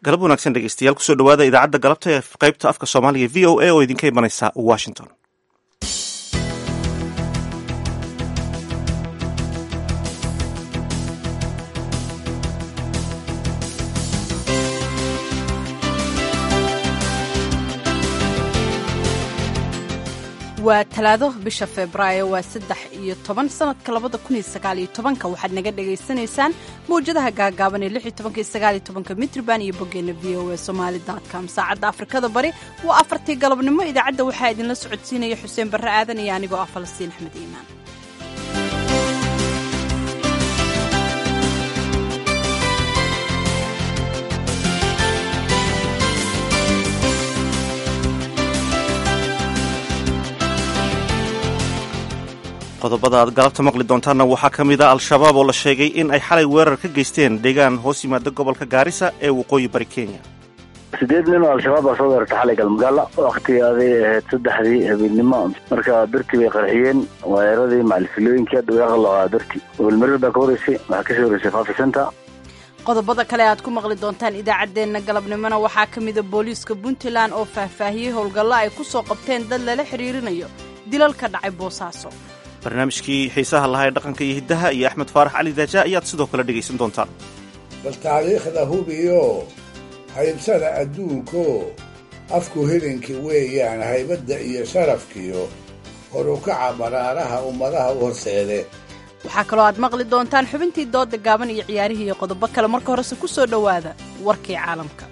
galab wanaagsan dhegeystayaal kusoo dhawaada idaacadda galabta ee qaybta afka soomaaliga v o a oo idinka imanaysa washington waa talaado bisha febraayo waa saddex iyo toban sanadka labada kun iyo sagaal iyo tobanka waxaad naga dhagaysanaysaan mawjadaha gaagaaban ee lix iyo tobanka iyo sagaal iyo tobanka mitrban iyo boggeena v o a somali com saacadda afrikada bari waa afartii galabnimo idaacadda waxaa idinla socodsiinaya xuseen barre aadan iyo anigoo ah falastiin axmed iimaan qodobada aad galabta maqli doontaanna waxaa ka mid a al-shabaab oo la sheegay in ay xalay weerar ka geysteen deegaan hoos yimaada gobolka gaarisa ee waqooyi bari kenya sideed nin oo al-shabaab baa soo weerartay xalay galmagaala waktigaaday ahayd saddexdii habeennimo marka birtii bay qarxiyeen weeraradii macalfilooyinkii hadda way aqalaqaa birtii gobolmarir baa ka horeysay waxaa kasii horeysay fafi center qodobada kale aad ku maqli doontaan idaacaddeenna galabnimona waxaa ka mida booliiska puntland oo faahfaahiyey howlgallo ay ku soo qabteen dad lala xiriirinayo dilal ka dhacay boosaaso barnaamijkii xiisaha lahaa ee dhaqanka iyo hiddaha iyo axmed faarax cali daaja ayaad sidoo kale dhegaysan doontaan bal taariikhda hubiyo haybsada adduunko afku helinkii weeyaan haybadda iyo sharafkiyo horukaca baraaraha ummadaha u horseede waxaa kaloo aad maqli doontaan xubintii dooda gaaban iyo ciyaarihii iyo qodobo kale marka horese ku soo dhowaada warkii caalamka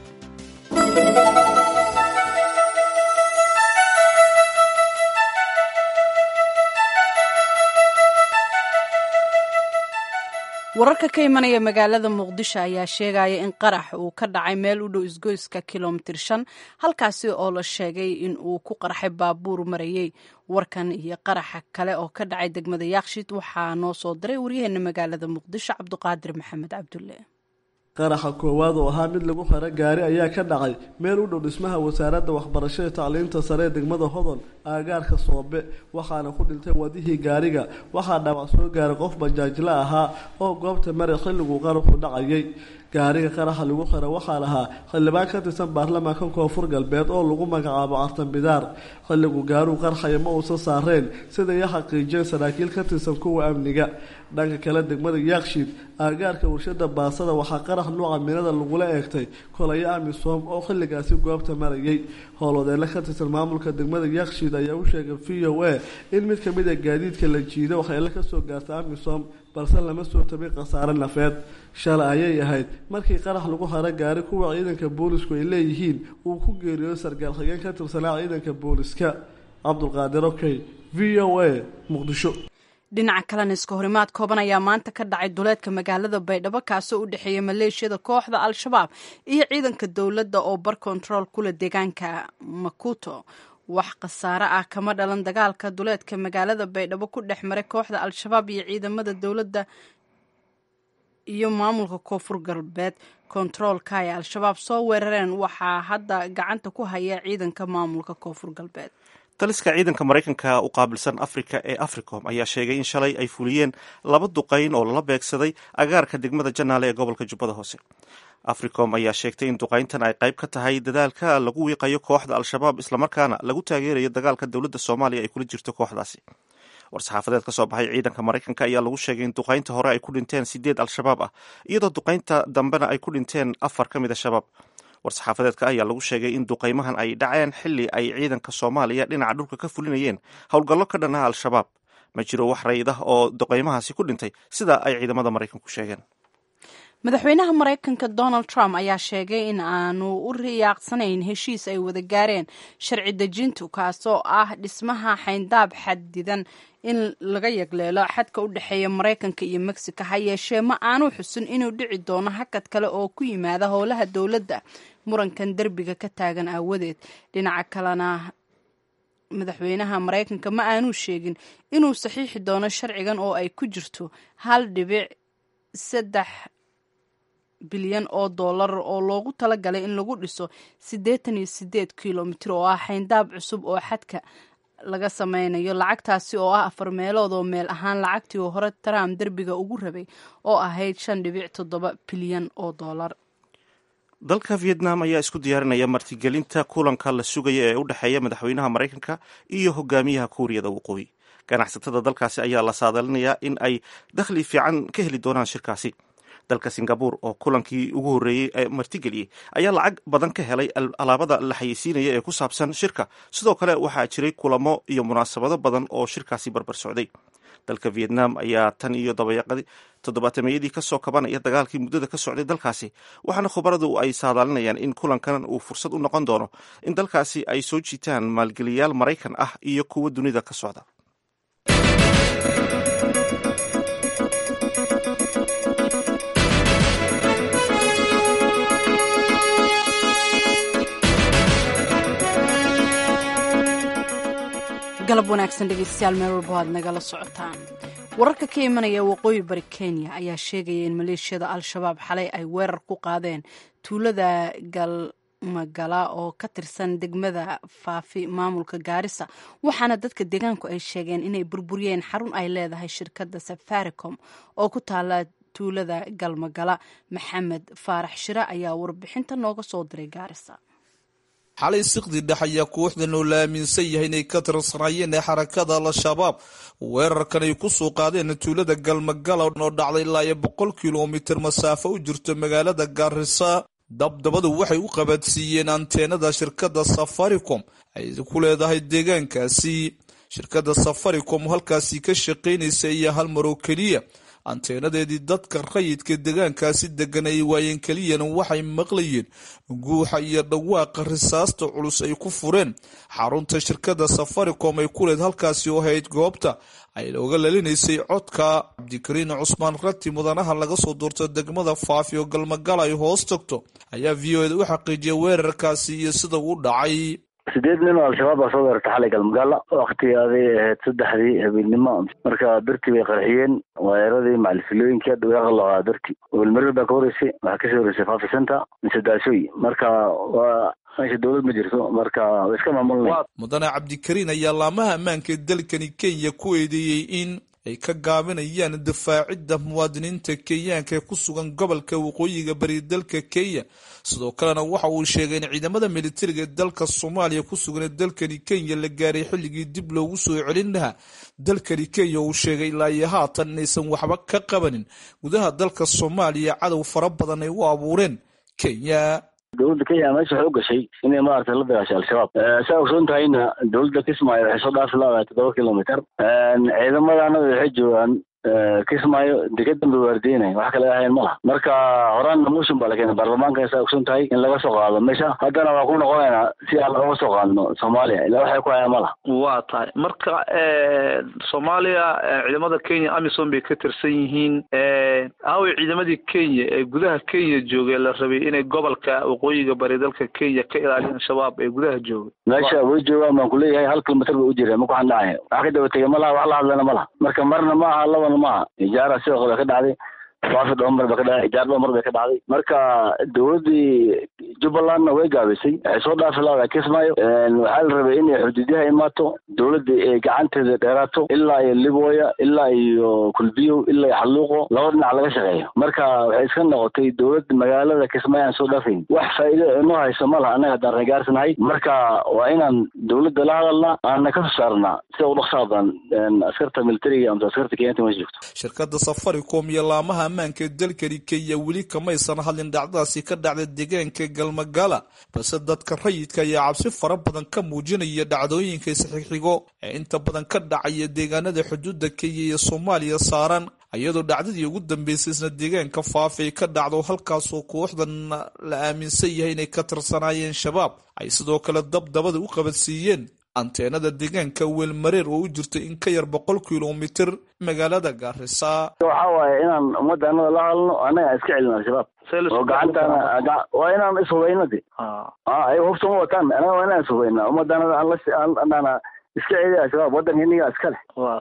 wararka ka imanaya magaalada muqdisho ayaa sheegaya in qarax uu ka dhacay meel u dhow isgoyska kilomitir shan halkaasi oo la sheegay in uu ku qarxay baabuur marayey warkan iyo qaraxa kale oo ka dhacay degmada yaakshid waxaa noo soo diray waryaheena magaalada muqdisho cabduqaadir maxamed cabdulle qaraxa koowaad oo ahaa mid lagu xiro gaari ayaa ka dhacay meel u dhow dhismaha wasaaradda waxbarashada tacliinta sare ee degmada hodol aagaarka soobe waxaana ku dhintay wadihii gaariga waxaa dhaawac soo gaaray qof bajaajla ahaa oo goobta mare xilliguu qaraxu dhacayay gaariga qaraxa lagu xira waxaa lahaa xildhibaan ka tirsan baarlamaanka koonfur galbeed oo lagu magacaabo cartan bidaar xilligu gaaruu qarxaya ma uusan saareen siday i xaqiijiyeen saraakiil ka tirsan kuwa amniga dhanka kale degmada yaakshiid aagaarka warshada baasada waxaa qarax nuuca minada lagula eegtay kolayo amisom oo xilligaasi goobta marayay howlwadeelle ka tirsan maamulka degmada yaakshiid ayaa u sheegay v o a in mid kamid a gaadiidka la jiiday waxyeelo kasoo gaarta amisom balse lama soo tabin khasaare nafeed shalay ayay ahayd markii qarax lagu haro gaari kuwa ciidanka boolisku ay leeyihiin uu ku geeriyooday sargaal xigeen ka tirsanaa ciidanka booliska cabdulqaadir okey v o a muqdisho dhinaca kalena iska horimaad kooban ayaa maanta ka dhacay duleedka magaalada baydhabo kaasoo u dhexeeya maleeshiyada kooxda al-shabaab iyo ciidanka dowladda oo bar kontarool kula deegaanka makuto wax khasaare ah kama dhalan dagaalka duleedka magaalada baydhabo ku dhex maray kooxda al-shabaab iyo ciidamada dowladda iyo maamulka koonfur galbeed kontaroolka ay al-shabaab soo weerareen waxaa hadda gacanta ku haya ciidanka maamulka koonfur galbeed daliska ciidanka maraykanka u qaabilsan afrika ee africom ayaa sheegay in shalay ay fuliyeen laba duqayn oo lala beegsaday agaarka degmada janaale ee gobolka jubbada hoose africom ayaa sheegtay in duqayntan ay qayb ka tahay dadaalka lagu wiiqayo kooxda al-shabaab islamarkaana lagu taageerayo dagaalka dowladda soomaaliya ay kula jirto kooxdaasi war-saxaafadeed ka soo baxay ciidanka maraykanka ayaa lagu sheegay in duqaynta hore ay ku dhinteen sideed al-shabaab ah iyadoo duqaynta dambena ay ku dhinteen afar ka mid a shabaab war-saxaafadeedka ayaa lagu sheegay in duqaymahan ay dhaceen xili ay ciidanka soomaaliya dhinaca dhulka ka fulinayeen howlgallo ka dhan ah al-shabaab ma jiro wax rayd ah oo duqaymahaasi ku dhintay sida ay ciidamada maraykanku sheegeen madaxweynaha maraykanka donald trump ayaa sheegay in aanu u riyaaqsanayn heshiis ay wada gaareen sharci dejintu kaasoo ah dhismaha xayndaab xadidan in laga yagleelo xadka u dhexeeya maraykanka iyo mexico ha yeeshee ma aanu xusin inuu dhici doono hakad kale oo ku yimaada howlaha dowladda murankan derbiga ka taagan aawadeed dhinaca kalena madaxweynaha maraykanka ma aanu sheegin inuu saxiixi doono sharcigan oo ay ku jirto hal dhibic saddex bilyan oo dollar oo loogu talagalay in lagu dhiso siddeetan iyo sideed kilomitir oo ah xayndaab cusub oo xadka laga sameynayo lacagtaasi oo ah afar meelood oo meel ahaan lacagtii oo hore trump derbiga ugu rabay oo ahayd shan dhibic toddoba bilyan oo dollar dalka vietnam ayaa isku diyaarinaya martigelinta kulanka la sugaya ee u dhexeeya madaxweynaha maraykanka iyo hogaamiyaha kuuriyada waqooyi ganacsatada dalkaasi ayaa la saadalinayaa in ay dakhli fiican ka heli doonaan shirkaasi dalka singabur oo kulankii ugu horreeyey ee martigeliyey ayaa lacag badan ka helay alaabada la xayeysiinaya ee ku saabsan shirka sidoo kale waxaa jiray kulamo iyo munaasabado badan oo shirkaasi barbar socday dalka vietnam ayaa tan iyo dabayaqadii toddobaatameyadii kasoo kabanaya dagaalkii muddada ka socday dalkaasi waxaana khubaradu ay saadaalinayaan in kulankan uu fursad u noqon doono in dalkaasi ay soo jiitaan maalgeliyaal maraykan ah iyo kuwa dunida ka socda galab wanaagsan dhegeystayaal meel walba aad nagala socotaan wararka ka imanaya waqooyi bari kenya ayaa sheegaya in maleeshiyada al-shabaab xalay ay weerar ku qaadeen tuulada galmagala oo ka tirsan degmada faafi maamulka gaarisa waxaana dadka deegaanku ay sheegeen inay burburiyeen xarun ay leedahay shirkadda safaricom oo ku taala tuulada galmagala maxamed faarax shire ayaa warbixinta nooga soo diray gaarisa xalay siqdi dhex ayaa kooxdan oo la aaminsan yahay inay ka tirsanaayeen ee xarakada al-shabaab weerarkan ay ku soo qaadeen tuulada galmagala oo dhacday ilaa iyo boqol kilomitir masaafo u jirto magaalada gaarisa dabdabadu waxay u qabadsiiyeen anteenada shirkadda safaricom ay ku leedahay deegaankaasi shirkadda safaricom halkaasi ka shaqaynaysa iyo hal maroo keliya anteenadeedii dadka rayidka deegaankaasi degan ay waayeen keliyana waxay maqlayeen guuxa iyo dhawaaqa risaasta culus ay ku fureen xarunta shirkadda safaricom ay ku leed halkaasi oo hayd goobta ay oga lalinaysay codka cabdikariin cusmaan rati mudanaha laga soo duurto degmada faafi oo galmagala ay hoos tagto ayaa v o eda u xaqiijiyay weerarkaasi iyo sida uu dhacay sideed nin oo al-shabaab baa soo weerartay xalay galmagaala wakti aday ahayd saddexdii habeenimo marka dartii bay qarxiyeen waayaradii macalifilooyinkii hadda way qalaqaa darti welmarir baa ka horeysay waxaa kasii horeysay fafi center mise daasooy marka waa meesha dowlad ma jirto marka way iska maamulnay mudane cabdikariin ayaa laamaha ammaanka dalkani kenya ku eedeeyey in ay ka gaabinayaan difaacidda muwaadiniinta kenyaanka ee ku sugan gobolka waqooyiga bari dalka kenya sidoo kalena waxa uu sheegay in ciidamada militariga ee dalka soomaaliya ku sugan ee dalkani kenya la gaaray xilligii dib loogu soo celin lahaa dalkani kenya uu sheegay ilaa iyo haatan inaysan waxba ka qabanin gudaha dalka soomaaliya cadow fara badan ay u abuureen kenya dowladda kenya meesha waxay u gashay inay maaragtay la dagaashay al-shabaab saa ogsoon tahayna dowladda kismaayo waxay soo dhaafi laadahay toddoba kilomitr ciidamadaana waxay joogaan kismaayo degadan bay waardiinay wax kale ahayn ma laha marka horaanna motion baa la keenay baarlamaanka saa ogsoon tahay in laga soo qaado meesha haddana waa ku noqonaynaa si aan looga soo qaadno soomaaliya ilaa waxay ku hayaan ma laha waa tahay marka soomaaliya ciidamada kenya amisom bay ka tirsan yihiin aaway ciidamadii kenya ee gudaha kenya joogay la rabay inay gobolka waqooyiga bari dalka kenya ka ilaaliyaan shabaab ee gudaha joogay meesha way joogaan baan kuleeyahay hal kilomitr bay u jireen marka waxaan dhacaya wax ka daba tegay ma laha wax la hadlana ma laha marka marna ma aha labana ma aha ijaara sidoo kale ka dhacday faafi dhomar ba ka dhacday ijaar dhomar bay ka dhacday marka dowladdii jubbalandna way gaabisay waxay soo dhaafi laada kismaayo waxaa la rabay inay xuduudyaha imaato dowladda ay gacanteeda dheeraato ilaa iyo libooya ilaa iyo kulbiyow ilaa iyo xalluuqo laba dhinac laga shaqeeyo marka waxay iska noqotay dowladda magaalada kismaayo aan soo dhaafayn wax faa'iido inoo hayso ma laha annaga haddaan reegaarsanahay marka waa inaan dowladda la hadalna aanna ka soo saarnaa sida u dhaqsaa badan askarta militariga ama askarta kenyanta meesha joogto shirkadda safaricom iyo laamaha ammaanka dalkani kenya weli kamaysan hadlin dhacdadaasi ka dhacda deegaanka galmagala balse dadka rayidka ayaa cabsi fara badan ka muujinaya dhacdooyinka isxixigo ee inta badan ka dhacaya deegaanada xuduudda kenya iyo soomaaliya saaran iyadoo dhacdadii ugu dambeysay isna deegaanka faafi ay ka dhacdo halkaasoo kooxdan la aaminsan yahay inay ka tirsanaayeen shabaab ay sidoo kale dabdabada u qabadsiiyeen anteenada deegaanka weelmareer oo u jirta in ka yar boqol kilomitir magaalada gaarisa waxa waaye inaan ummadda anada la hadalno annaga iska celin al-shabaab oo gacantaana waa inaan ishubayno de ayaga hubta ma wataan anaga waa inaan ishubayna ummadda anada aan la iska celiya al-shabaab waddanka iniga iska leh waa tahay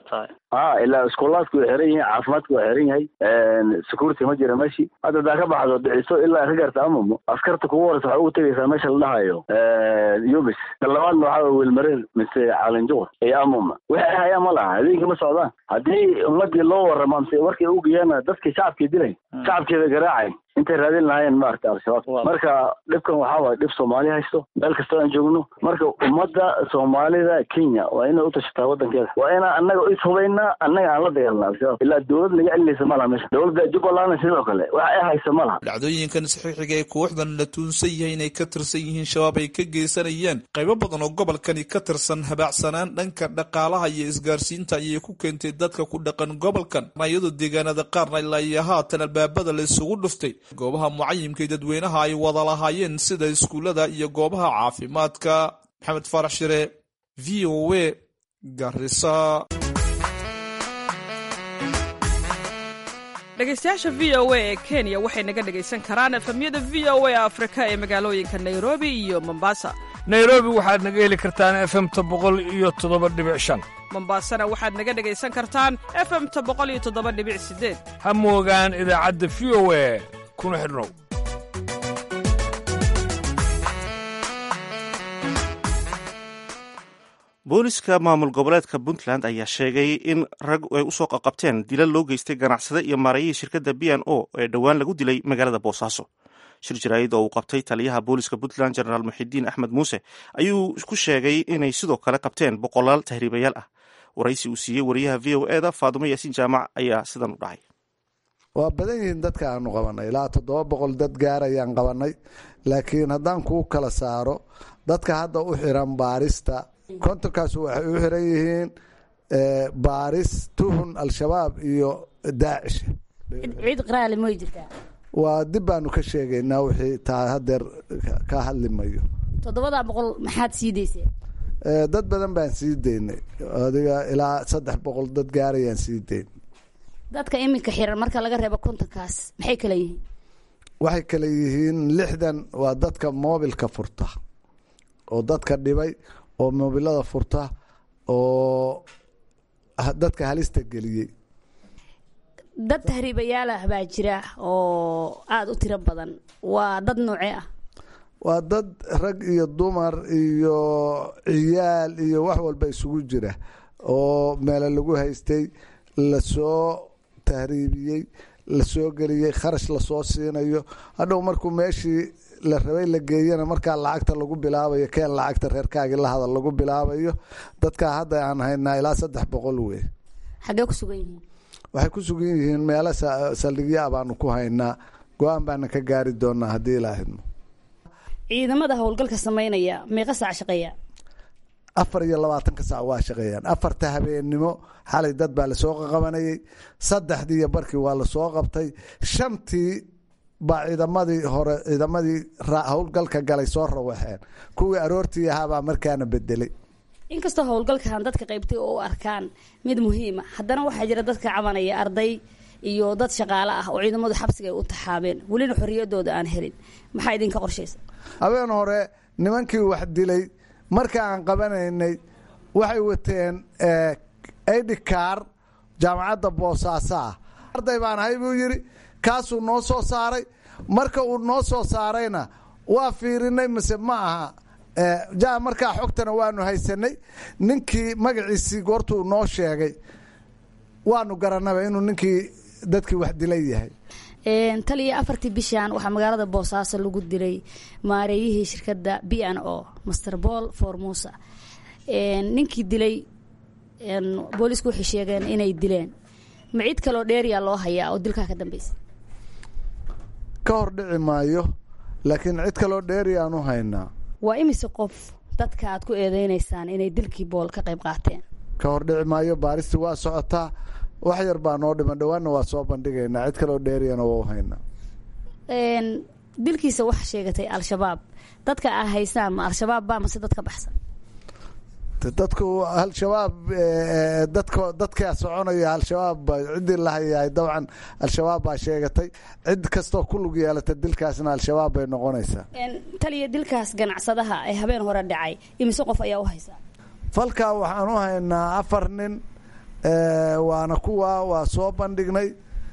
a ilaa iskulaadku way xiran yihiin caafimaadku waa xiran yahay security ma jira meeshii hadda hadaa ka baxdo dhiciso ilaa ka gaarta amamo askarta kugu horeysa waxaa ugu tegaysaa meesha la dhahayo yubis talabaadna waxaa wilmareer mise caalinjuqur iyo amama waxay hayaan ma laha habeenkii ma socdaan haddii ummadii loo warrama mise warkay ugeeyaan dadkii shacabkii dilay shacabkeeda garaacay intay raadin lahaayeen maaragta al-shabaab marka dhibkan waxaa waay dhib soomaali haysto meel kastoo aan joogno marka ummadda soomaalida kenya waa inay u tashataa waddankeeda waa inaa annaga is hubaynaa annaga aan la dagaalna al-shabaab ilaa dowlad naga celinaysa ma laha meesha dowladda jubbalandna sidoo kale wax ay haysa ma laha dhacdooyinkan saxiixiga ee kooxdan la tuunsan yahay inay ka tirsan yihiin shabaab ay ka geysanayeen qaybo badan oo gobolkani ka tirsan habaacsanaan dhanka dhaqaalaha iyo isgaarsiinta ayay ku keentay dadka ku dhaqan gobolkan iyadoo deegaanada qaarna ilaa iyo haatan albaabada la isugu dhuftay goobaha mucayimkay dadweynaha ay wada lahaayeen sida iskuullada iyo goobaha caafimaadka maxamed faarax shire v o a garisa dhegeystayaasha v o a ee kenya waxay naga dhegaysan karaan efemyada v o a afrika ee magaalooyinka nairobi iyo mombasa nairobi waxaad naga heli kartaan efemta boqol iyo toddoba dhibic shan mombasana waxaad naga dhegaysan kartaan efemta boqol iyo toddoba dhibic sideed ha moogaan idaacadda v o a kuna xidhnow booliska maamul goboleedka puntland ayaa sheegay in rag ay usoo qaqabteen dilal loo geystay ganacsade iyo maarayihii shirkadda b n o ee dhowaan lagu dilay magaalada boosaaso shir jaraa'id oo uu qabtay taliyaha booliska puntland jenaraal muxidiin axmed muuse ayuu ku sheegay inay sidoo kale qabteen boqolaal tahriibayaal ah waraysi uu siiyey wariyaha v o eda faadumo yaasiin jaamac ayaa sidan u dhacay waa badan yihiin dadka aanu qabanay ilaa toddoba boqol dad gaar ayaan qabanay laakiin haddaan kuu kala saaro dadka hadda u xiran baarista kontonkaas waxay u xiran yihiin baaris tuhun al-shabaab iyo daacish ciid qaraale may jirtaa waa dib baanu ka sheegaynaa wixii taa hadeer ka hadli mayo toddobadaa boqol maxaad sii dayseen dad badan baan sii daynay adiga ilaa saddex boqol dad gaarayaan sii dayn dadka iminka xiran marka laga reebo kontonkaas maxay kala yihiin waxay kale yihiin lixdan waa dadka moobilka furta oo dadka dhibay oo moobilada furta oo dadka halista geliyey dad tahriibayaalah baa jira oo aada u tiro badan waa dad noocee ah waa dad rag iyo dumar iyo ciyaal iyo wax walba isugu jira oo meelo lagu haystay lasoo tahriibiyey lasoo geliyey kharash lasoo siinayo hadhow markuu meeshii la rabay la geeyana markaa lacagta lagu bilaabayo keen lacagta reerkaagii la hadal lagu bilaabayo dadkaa hadda aan haynaa ilaa saddex boqol wey xaggee ku sugan yihiin waxay ku sugan yihiin meelo saldhigyo ah baanu ku haynaa go-aan baana ka gaari doonaa haddii ilaa hidmo ciidamada howlgalka sameynaya meeqa saac shaqeeya afar iyo labaatanka saac waa shaqeeyaan afarta habeennimo xalay dad baa lasoo qaqabanayay saddexdii iyo barkii waa lasoo qabtay shantii baa ciidamadii hore ciidamadii howlgalka galay soo rawaxeen kuwii aroortii ahaabaa markaana bedelay inkastoo howlgalkan dadka qaybtay oo u arkaan mid muhiima haddana waxaa jira dadka cabanaya arday iyo dad shaqaale ah oo ciidamadu xabsiga ay u taxaabeen welina xorriyadooda aan helin maxaa idinka qorshaysa habeen hore nimankii wax dilay marka aan qabanaynay waxay wateen idhikaar jaamacadda boosaaso ah arday baan ahay buu yidhi kaasuu noo soo saaray marka uu noo soo saarayna waa fiirinay mise ma aha ja markaa xogtana waanu haysanay ninkii magaciisii goortuu noo sheegay waanu garanaba inuu ninkii dadkii wax dilay yahay taliya afartii bishan waxaa magaalada boosaaso lagu dilay maareeyihii shirkadda b n o master paul formusa ninkii dilay boolisku waxay sheegeen inay dileen ma cid kaloo dheeriyaa loo hayaa oo dilkaa ka dambeysa ka hor dhici maayo laakiin cid kaloo dheeriyaan u haynaa waa imise qof dadka aad ku eedeynaysaan inay dilkii bool ka qayb qaateen ka hor dhici maayo baaristi waa socotaa wax yar baa noo dhiman dhawaanna waa soo bandhigaynaa cid kaloo dheeriyana waa u haynaa dilkiisa waxa sheegatay al-shabaab dadka aa haysaan ma al-shabaab baa mase dad ka baxsan dadku al-shabaab dadka dadkaa soconaya al-shabaab ciddii la hayahay dabcan al-shabaab baa sheegatay cid kastoo ku lug yeelata dilkaasna al-shabaab bay noqonaysaa taliya dilkaas ganacsadaha ee habeen hore dhacay imise qof ayaa u haysaa falkaa waxaan u haynaa afar nin waana kuwa waa soo bandhignay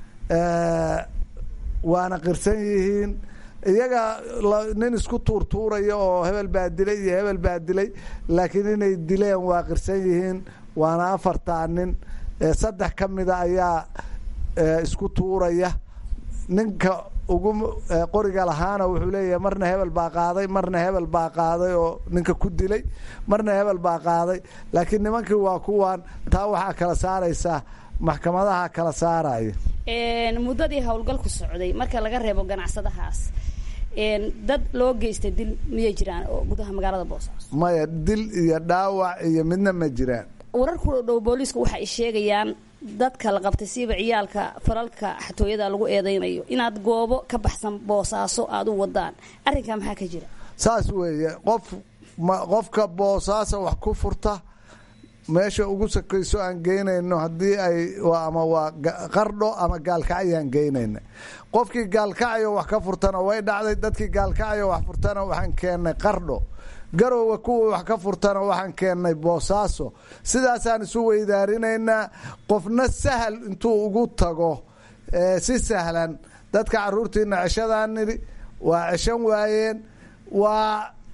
waana qirsan yihiin iyaga nin isku tuurtuuraya oo hebel baa dilay iyo hebel baa dilay laakiin inay dileen waa qirsan yihiin waana afartaa nin saddex ka mida ayaa isku tuuraya ninka ugu qoriga lahaana wuxuu leeyahay marna hebel baa qaaday marna hebel baa qaaday oo ninka ku dilay marna hebel baa qaaday laakiin nimankii waa kuwan taa waxaa kala saaraysaa maxkamadaha kala saaraya muddadii howlgalku socday marka laga reebo ganacsadahaas dad loo geystay dil miyay jiraan oo gudaha magaalada boosaaso maya dil iyo dhaawac iyo midna ma jiraan wararku dhow booliisku waxa ay sheegayaan dadka la qabtay siiba ciyaalka falalka xatooyada lagu eedeynayo inaad goobo ka baxsan boosaaso aada u wadaan arrinkaa maxaa ka jira saas weeye qof ma qofka boosaaso wax ku furta meesha ugu sakayso aan geynayno haddii ay ama waa qardho ama gaalkacyaan geynayna qofkii gaalkacayo wax ka furtana way dhacday dadkii gaalkacayo wax furtana waxaan keennay qardho garowa kuwa wax ka furtana waxaan keennay boosaaso sidaasaan isu weydaarinaynaa qofna sahal intuu ugu tago si sahlan dadka caruurtiina ceshadaan nidhi waa ceshan waayeen waa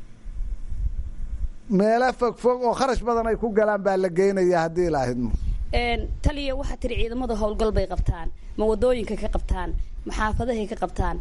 meelo fogfog oo kharash badan ay ku galaan baa la geynaya haddii laahidmo taliya waxaa tiri ciidamada howlgal bay qabtaan ma wadooyinka ka qabtaan ma xaafadahay ka qabtaan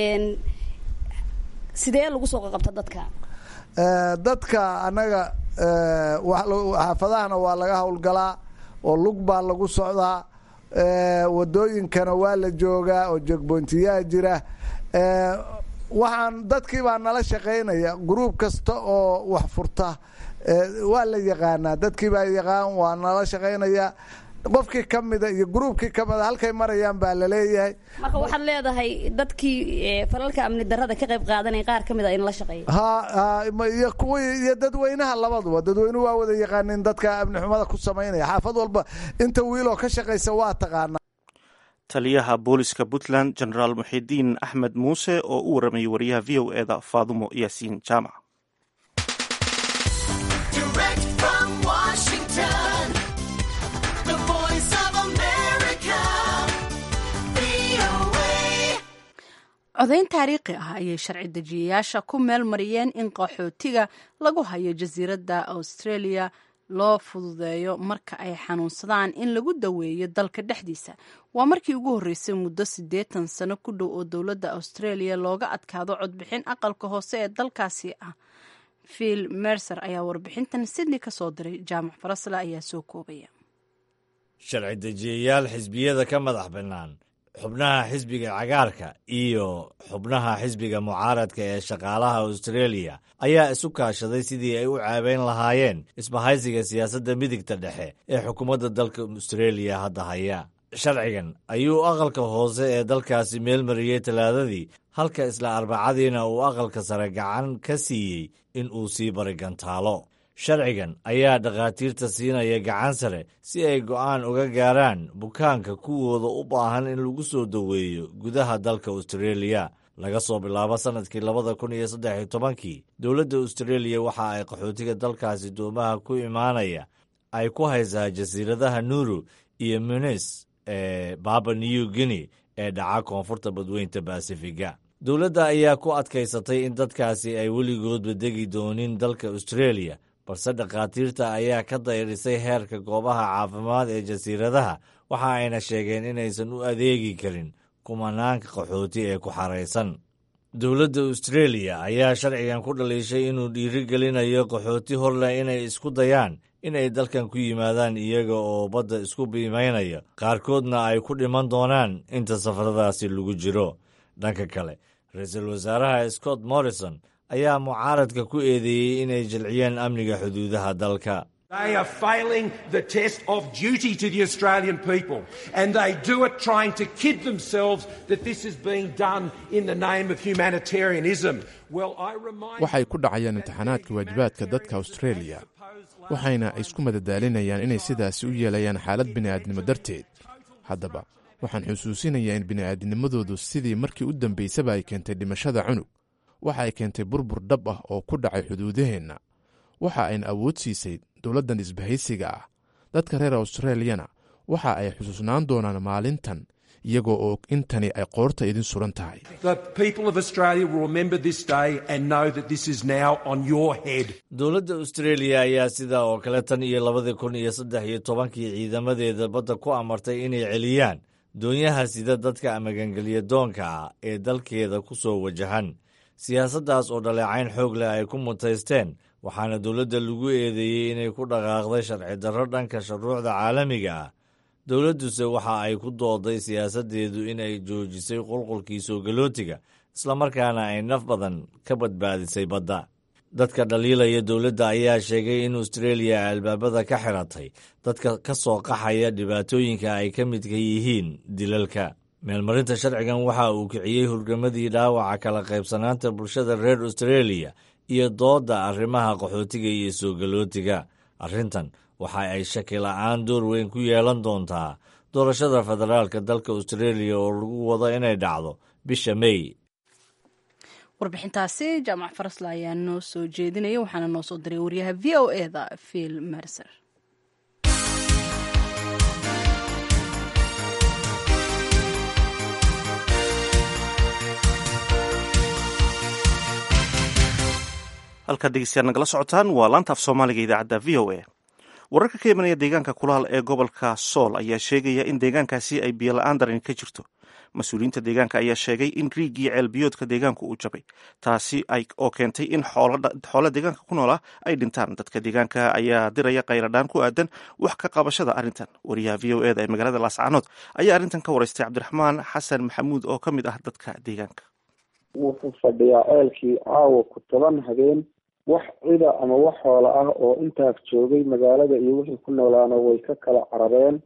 sidee lagu soo qaqabta dadka dadka annaga xaafadahana waa laga howlgalaa oo lug baa lagu socdaa wadooyinkana waa la joogaa oo jegboontiyaa jira waxaan dadkii baa nala shaqaynaya gruub kasta oo wax furta waa la yaqaanaa dadkii baa yaqaan waa nala shaqaynaya qofkii kamida iyo gruubkii kamida halkay marayaan baa laleeyahay marka waxaad leedahay dadkii falalka amni darada ka qayb qaadanaya qaar kamid a in la shaqeeya ha iyo kuwii iyo dadweynaha labaduba dadweynuhu waa wada yaqaanin dadka amni xumada ku samaynaya xaafad walba inta wiiloo ka shaqaysa waa taqaanaa taliyaha booliska puntland genaraal muxidiin axmed muuse oo u waramayay wariyaha v o eda faadumo yaasiin jaamac codayn taariikhi ah ayay sharci dejiyayaasha ku meel mariyeen in qaxootiga lagu hayo jasiiradda australia loo fududeeyo marka ay xanuunsadaan in lagu daweeyo dalka dhexdiisa waa markii ugu horreysay muddo siddeetan sano ku dhow oo dowladda australia looga adkaado codbixin aqalka hoose ee dalkaasi ah phil mercer ayaa warbixintan sydney ka soo diray jaamac farasle ayaa soo koobaya sharci dejiyayaal xisbiyada ka madax bannaan xubnaha xisbiga cagaarka iyo xubnaha xisbiga mucaaradka ee shaqaalaha australia ayaa isu kaashaday sidii ay u caabeyn lahaayeen isbahaysiga siyaasadda midigta dhexe ee xukuumadda dalka australia hadda haya sharcigan ayuu aqalka hoose ee dalkaasi meelmariyey talaadadii halka isla arbacadiina uu aqalka sare gacan ka siiyey in uu sii barigantaalo sharcigan ayaa dhakhaatiirta siinaya gacan sare si ay go'aan uga gaaraan bukaanka kuwooda u baahan in lagu soo daweeyo gudaha dalka australia laga soo bilaabo sannadkii labada kun iyo saddex iyo tobankii dowladda australia waxa ay qaxootiga dalkaasi doomaha ku imaanaya ay ku haysaa jasiiradaha nuru iyo munis ee baba new guinea ee dhaca koonfurta badweynta basifiga dowladda ayaa ku adkaysatay in dadkaasi ay weligoodba degi doonin dalka australia balse dhakhaatiirta ayaa ka dayrisay heerka goobaha caafimaad ee jasiiradaha waxa ayna sheegeen inaysan u adeegi karin kumanaanka qaxooti ee ku xaraysan dowladda australia ayaa sharcigan ku dhaliishay inuu dhiirigelinayo qaxooti horleh inay isku dayaan inay dalkan ku yimaadaan iyaga oo badda isku biimaynaya qaarkoodna ay ku dhiman doonaan inta safaradaasi lagu jiro dhanka kale ra-iisul wasaaraha scott morrison ayaa mucaaradka ku eedeeyey inay jilciyeen amniga xuduudaha dalka They are failing the test of duty to the Australian people, and they do it trying to kid themselves that this is being done in the name of humanitarianism. Well, I remind waxay ku dhacayaan imtixaanaadka waajibaadka dadka australia waxayna isku madadaalinayaan inay sidaasi u yeelayaan xaalad bini'aadnimo darteed haddaba waxaan xusuusinayaa in bini'aadnimadoodu sidii markii u dambaysaba ay keentay dhimashada cunug waxa ay keentay burbur dhab ah oo ku dhacay xuduudaheenna waxa ayna awood siisay dowladdan isbahaysiga ah dadka reer australiyana waxa ay xusuusnaan doonaan maalintan iyagoo og intani ay qoorta idin suran tahay dowladda austraeliya ayaa sidaa oo kale tan iyo labadii kun iyo saddex iyo tobankii ciidamadeeda badda ku amartay inay celiyaan doonyaha sida dadka magangeliya doonka ah ee dalkeeda ku soo wajahan siyaasaddaas oo dhaleecayn xoog leh ay ku mutaysteen waxaana dowladda lagu eedeeyey inay ku dhaqaaqday sharci darro dhanka shuruucda caalamiga ah dowladduse waxa ay ku dooday siyaasaddeedu inay joojisay qulqulkii soo galootiga islamarkaana ay naf badan ka badbaadisay badda dadka dhaliilaya dowladda ayaa sheegay in austraeliya albaabada ka xiratay dadka ka soo qaxaya dhibaatooyinka ay ka midka yihiin dilalka meelmarinta sharcigan waxa uu kiciyey hurgamadii dhaawaca kala qaybsanaanta bulshada reer austraeliya iyo doodda arrimaha qaxootiga iyo soo galootiga arrintan waxa ay shaki la'aan door weyn ku yeelan doontaa doorashada federaalka dalka austraeliya oo lagu wado inay dhacdo bisha mey warbixintaasi jaamac farasla ayaa noo soo jeedinaya waxaana noo soo diray waryaha v o e da phil mercer halkaad dhegeystayaal nagala socotaan waa laanta af soomaaliga idaacadda v o a wararka ka imanaya deegaanka kulaal ee gobolka sool ayaa sheegaya in deegaankaasi ay biyola-aan darani ka jirto mas-uuliyiinta deegaanka ayaa sheegay in riigii ceelbiyoodka deegaanku uu jabay taasi oo keentay in xoolo deegaanka ku noolaa ay dhintaan dadka deegaanka ayaa diraya qayladhaan ku aadan wax ka qabashada arrintan wariyaha v o eda ee magaalada laascaanood ayaa arrintan ka wareystay cabdiraxmaan xasan maxamuud oo ka mid ah dadka deegaanka wuxuu fadhiyaa ceelkii caawa ku toban habeen wax cida ama wax xoola ah oo intaas joogay magaalada iyo wixii ku noolaana way ka kala carareen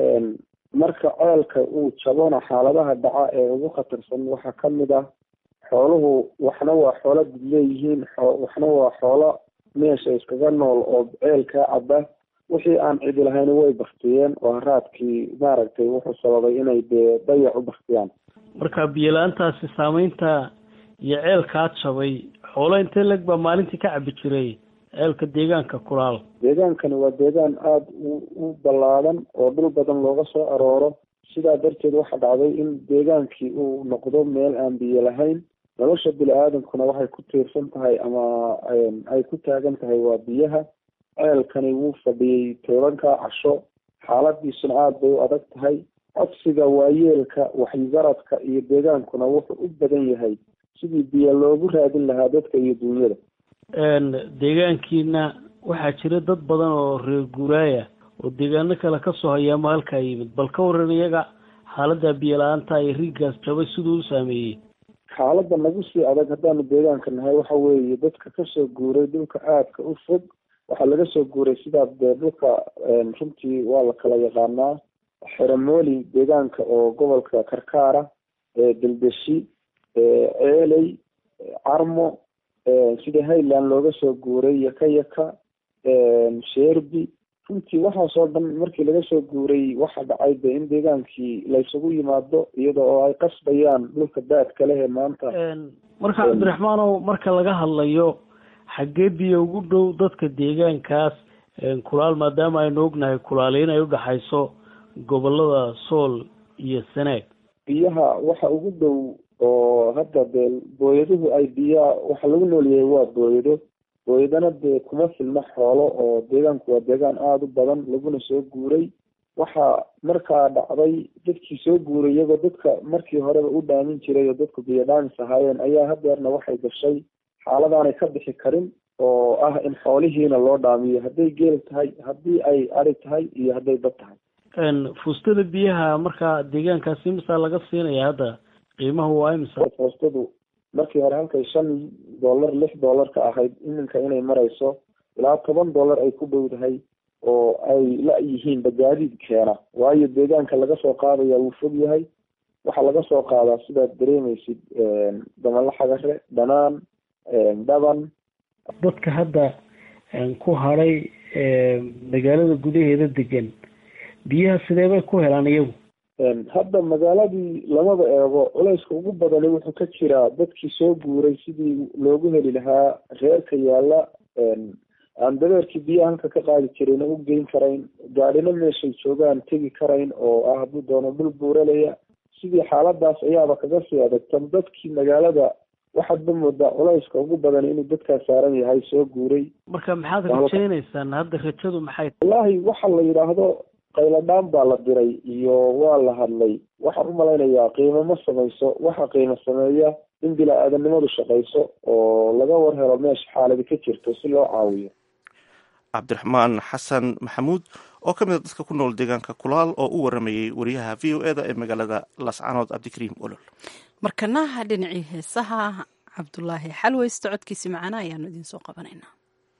marka ceelka uu jabona xaaladaha dhaca ee ugu khatarsan waxaa ka mid ah xooluhu waxna waa xoolo did leeyihiin waxna waa xoolo meesha iskaga nool oo ceelkaa caba wixii aan cidi lahayn way baktiyeen oo haraadkii maaragtay wuxuu sababay inay dee dayac u baktiyaan marka biyola-aantaasi saameynta iyo ceelkaa jabay xoolo intee leg baa maalintii ka cabi jiray ceelka deegaanka kulaal deegaankani waa deegaan aada u u ballaadan oo dhul badan looga soo arooro sidaa darteed waxaa dhacday in deegaankii uu noqdo meel aan biyo lahayn nolosha bini-aadamkuna waxay ku tiirsan tahay ama ay ku taagan tahay waa biyaha ceelkani wuu fadhiyey tobankaa casho xaaladiisuna aada bay u adag tahay codsiga waayeelka waxgaradka iyo deegaankuna wuxuu u badan yahay sidii biyo loogu raadin lahaa dadka iyo duunyada deegaankiina waxaa jira dad badan oo reer guuraaya oo deegaano kale kasoo hayaama halkaa yimid bal ka waran iyaga xaalada biyo la-aanta iyo riiggaas jabay siduu u saameeyey xaaladda nagu sii adag haddaanu deegaanka nahay waxa weeye dadka kasoo guuray dhulka aadka u fog waxaa laga soo guuray sidaa dee dhulka runtii waa la kala yaqaanaa xeramooli deegaanka oo gobolka karkaara deldeshi ceeley carmo sida highland looga soo guuray yaka yaka sherbi runtii waxaasoo dhan markii laga soo guuray waxa dhacay de in deegaankii laysugu yimaado iyada oo ay qasbayaan dhulka daadka leh ee maanta marka cabdiraxmaanow marka laga hadlayo xaggee biyo ugu dhow dadka deegaankaas kulaal maadaama aynu ognahay kulaali in ay udhaxayso gobolada sool iyo sanaag biyaha waxa ugu dhow oo hadda dee booyaduhu ay biyaa waxa lagu noolyahay waa booyado booyadana dee kuma filna xoolo oo deegaanku waa deegaan aada u badan laguna soo guuray waxaa markaa dhacday dadkii soo guuray iyagoo dadka markii horeba u dhaamin jiray oo dadku biyo dhaamis ahaayeen ayaa hadeerna waxay gashay xaaladaanay ka bixi karin oo ah in xoolihiina loo dhaamiyo hadday geel tahay haddii ay ari tahay iyo hadday dad tahay fuustada biyaha markaa deegaankaasi imisaa laga siinaya hadda qiimahu waa imisa foostadu markii hore halkay shan dollar lix dollar ka ahayd iminka inay marayso ilaa toban dollar ay ku dhowdahay oo ay la-yihiin bagaadiid keena waayo deegaanka laga soo qaadaya wuu fog yahay waxaa laga soo qaadaa sidaad dareemaysid damala xagare dhanaan dhaban dadka hadda ku hadhay magaalada gudaheeda degan biyaha sidee bay ku helaan iyagu hadda magaaladii lamada eego culayska ugu badani wuxuu ka jiraa dadkii soo guuray sidii loogu heli lahaa reerka yaalla aan dabeerkii biyaha halka ka qaadi jirayna u geyn karayn gaadhina meeshay joogaan tegi karayn oo ah hadduu doono dhul buuralaya sidii xaaladaas ayaaba kaga sii adagtan dadkii magaalada waxaad ba moodaa culayska ugu badan inuu dadkaa saaran yahay soo guuray marka maxaad rajaynaysaan hadda rajadu maxay wallaahi waxa la yidhaahdo qayladhaan baa la diray iyo waa la hadlay waxaan u malaynayaa qiimo ma samayso waxa qiimo sameeya in bila-aadanimadu shaqayso oo laga war helo meesha xaaladi ka jirto si loo caawiyo cabdiraxmaan xasan maxamuud oo ka mid a dadka ku nool deegaanka kulaal oo u waramayey wariyaha v o eda ee magaalada lascanood cabdikariim olol markanaha dhinacii heesaha cabdulaahi xalweyste codkiisi macana ayaanu idiin soo qabanaynaa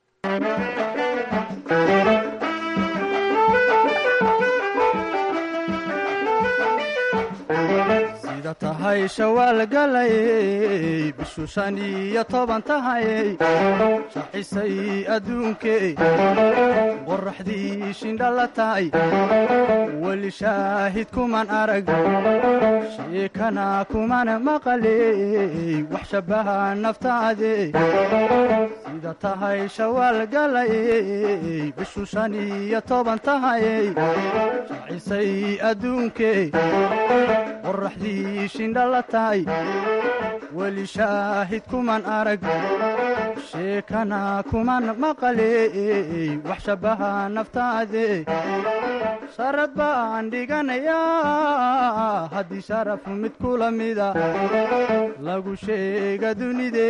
sida tahay shawaal galayey bishu shan iyo toban tahayey shaxisay adduunkey qoraxdii shindhala tahay weli shaahid kuman arag sheekana kumana maqaley wax shabbaha naftaade sida tahay shawaal galayey bishu shan iyo toban tahayey shaxisay adduunkey qoraxdii shindhala tahay weli shaahid kuman arag sheekana kuman maqaley wax shabbaha naftaade sharad baan dhiganayaa haddii sharaf mid kula mida lagu sheega dunide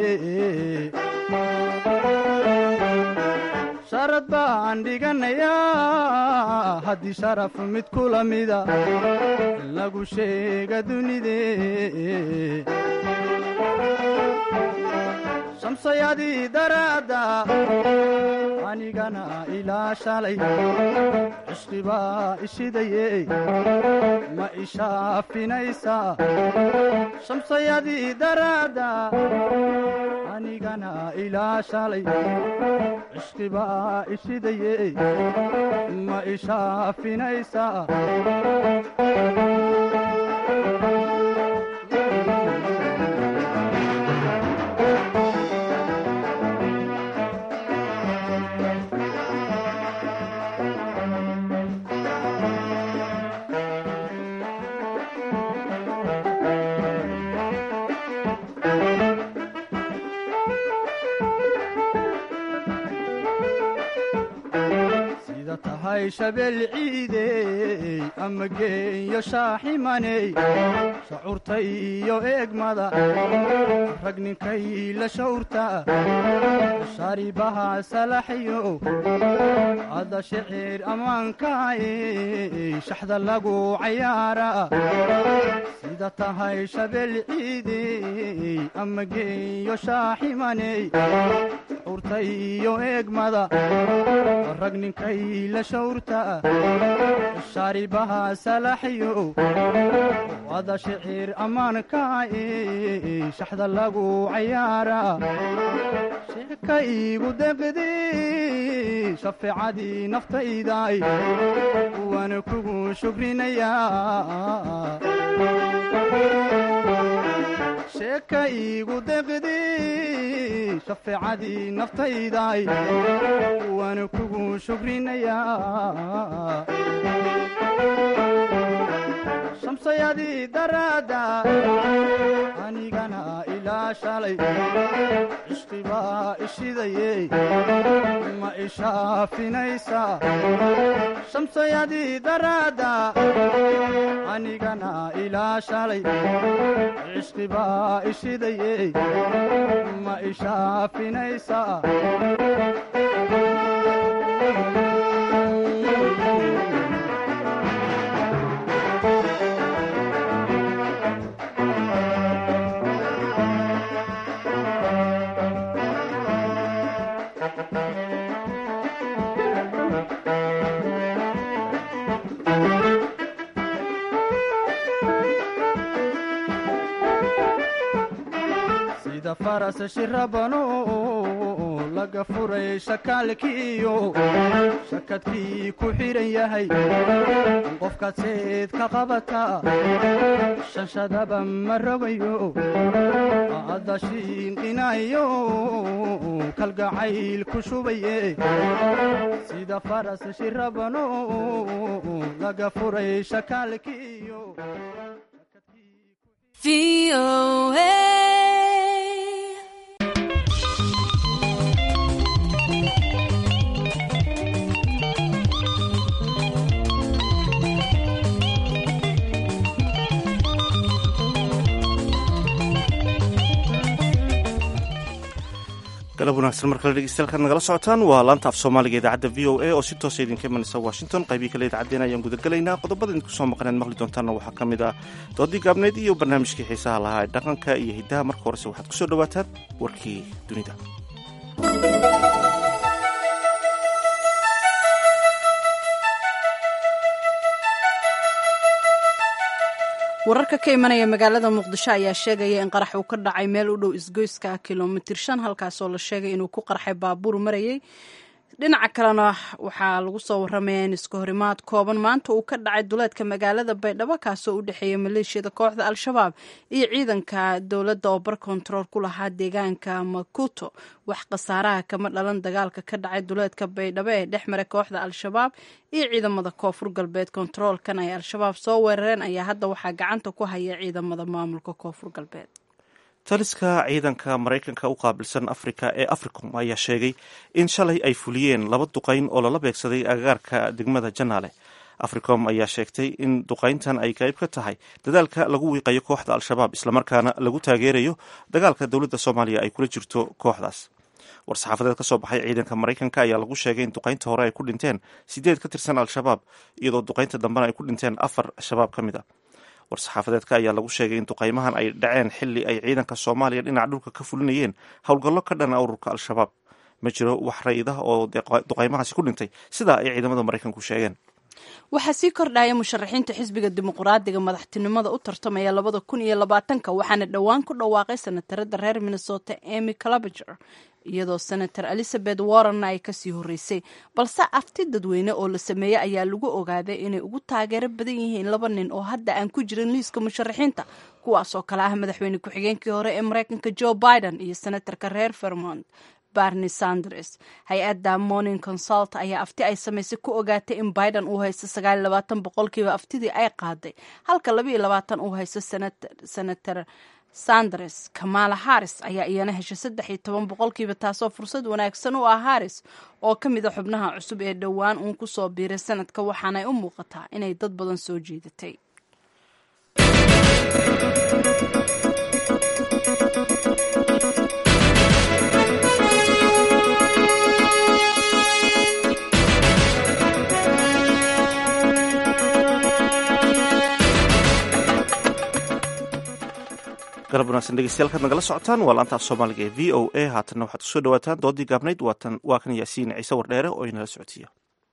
sharad baan dhiganayaa haddii sharaf mid kula mida lagu sheega dunide shamsayadii daraadda anigana ilaa shalay cishqibaa ishidaye ma ishaafinaysaa shamsayadii daraadda anigana ilaa shalay cishqibaa ishidaye ma ishaafinaysaa sida tahay shabeel ciidey ama geeyo shaaximaney shacuurta iyo eegmada rag ninkay la shawrta sharibaha salaxyo ada shicir ammaankaay shaxda lagu cayaara sida tahay shabeel ciidey ama geeyo shaaximaney shacuurta iyo eegmada rag ninkay la shawrta shaaribaha salaxyo wada shicir ammaankaay shaxda lagu cayaara sheeka iigu deqdi shafeecadii naftaydaay waana kugu shukrinayaa sheeka iigu deqdi shafeecadii naftaydaay waana kugu shukrinayaa shamsayadii daraadda anigana ilaa shalay cishqibaa ishidaye ma ishaafinaysaa shamsayadii daraadda anigana ilaa shalay cishqibaa ishidaye ma ishaafinaysaa sida faras shirabano laga furay shakaalkiiyo shakadkii ku xidhan yahay qofkaad seed ka qabata shanshadaba ma rogayo adda shiinqinayo kalgacayl ku shubaye sida faras shirabano laga furay shakaalkiiyo galab wanaagsan mar kale dhegeystayaal nagala socotaan waa laanta af soomaaliga idaacadda v o a oo si toosa idinka imanaysa washington qaybii kale idaacaddeen ayaan gudagelaynaa qodobada idinku soo maqaneen maqli doontaanna waxaa ka mid ah doodii gaabneed iyo barnaamijkii xiisaha lahaa ee dhaqanka iyo hiddaha marka horese waxaad kusoo dhawaataan warkii dunida wararka ka imanaya magaalada muqdisho ayaa sheegaya in qarax uu ka dhacay meel u dhow isgoyska kilomitir shan halkaasoo la sheegay inuu ku qarxay baabuur marayay dhinaca kalena waxaa lagu soo waramaya in iska horimaad kooban maanta uu ka dhacay duleedka magaalada baydhabo kaasoo u dhexeeya maleeshiyada kooxda al-shabaab iyo ciidanka dowladda oo bar kontarool ku lahaa deegaanka makuto wax khasaaraha kama dhalan dagaalka ka dhacay duleedka baydhabo ee dhex maray kooxda al-shabaab iyo ciidamada koonfur galbeed kontaroolkan ay al-shabaab soo weerareen ayaa hadda waxaa gacanta ku haya ciidamada maamulka koonfur galbeed taliska ciidanka maraykanka u qaabilsan afrika ee africom ayaa sheegay in shalay ay fuliyeen laba duqayn oo lala beegsaday agagaarka degmada janaale africom ayaa sheegtay in duqayntan ay qayb ka tahay dadaalka lagu wiiqayo kooxda al-shabaab islamarkaana lagu taageerayo dagaalka dowladda soomaaliya ay kula jirto kooxdaas war-saxaafadeed ka soo baxay ciidanka maraykanka ayaa lagu sheegay in duqaynta hore ay ku dhinteen sideed ka tirsan al-shabaab iyadoo duqaynta dambena ay ku dhinteen afar shabaab ka mid a war-saxaafadeedka ayaa lagu sheegay in duqaymahan ay dhaceen xili ay ciidanka soomaaliya dhinaca dhulka ka fulinayeen howlgallo ka dhana ururka al-shabaab ma jiro wax ra-idah oo duqaymahaasi ku dhintay sidaa ay ciidamada maraykanku sheegeen waxaa sii kordhaya musharaxiinta xisbiga dimuqraadiga madaxtinimada u tartamaya labada kun iyo labaatanka waxaana dhowaan ku dhawaaqay senatarada reer minnesota emy calabager iyadoo senator elizabeth warrenna ay kasii horeysay balse afti dadweyne oo la sameeyey ayaa lagu ogaaday inay ugu taageero badan yihiin laba nin oo hadda aan ku jirin liiska musharaxiinta kuwaasoo kale ah madaxweyne ku-xigeenkii hore ee mareykanka joe biden iyo senatarka reer vermont barni sanders hay-adda morning consult ayaa afti ay samaysay ku ogaatay in biden uu haysto sagaal labaatan boqolkiiba aftidii ay qaaday halka labaiyo labaatan uu haysto senator sanders kamala harris ayaa iyana heshay saddex iyo toban boqolkiiba taasoo fursad wanaagsan u ah harris oo ka mid a xubnaha cusub ee dhowaan uun ku soo biiray sanadka waxaanay u muuqataa inay dad badan soo jiidatay galab wanaagsan dhegeystayaal kaad nagala socotaan waa laanta af soomaaliga ee v o a haatanna waxaad kusoo dhawaataan doodii gaabnayd waa kan yaasiin ciise wardheere oo inala socodsiiya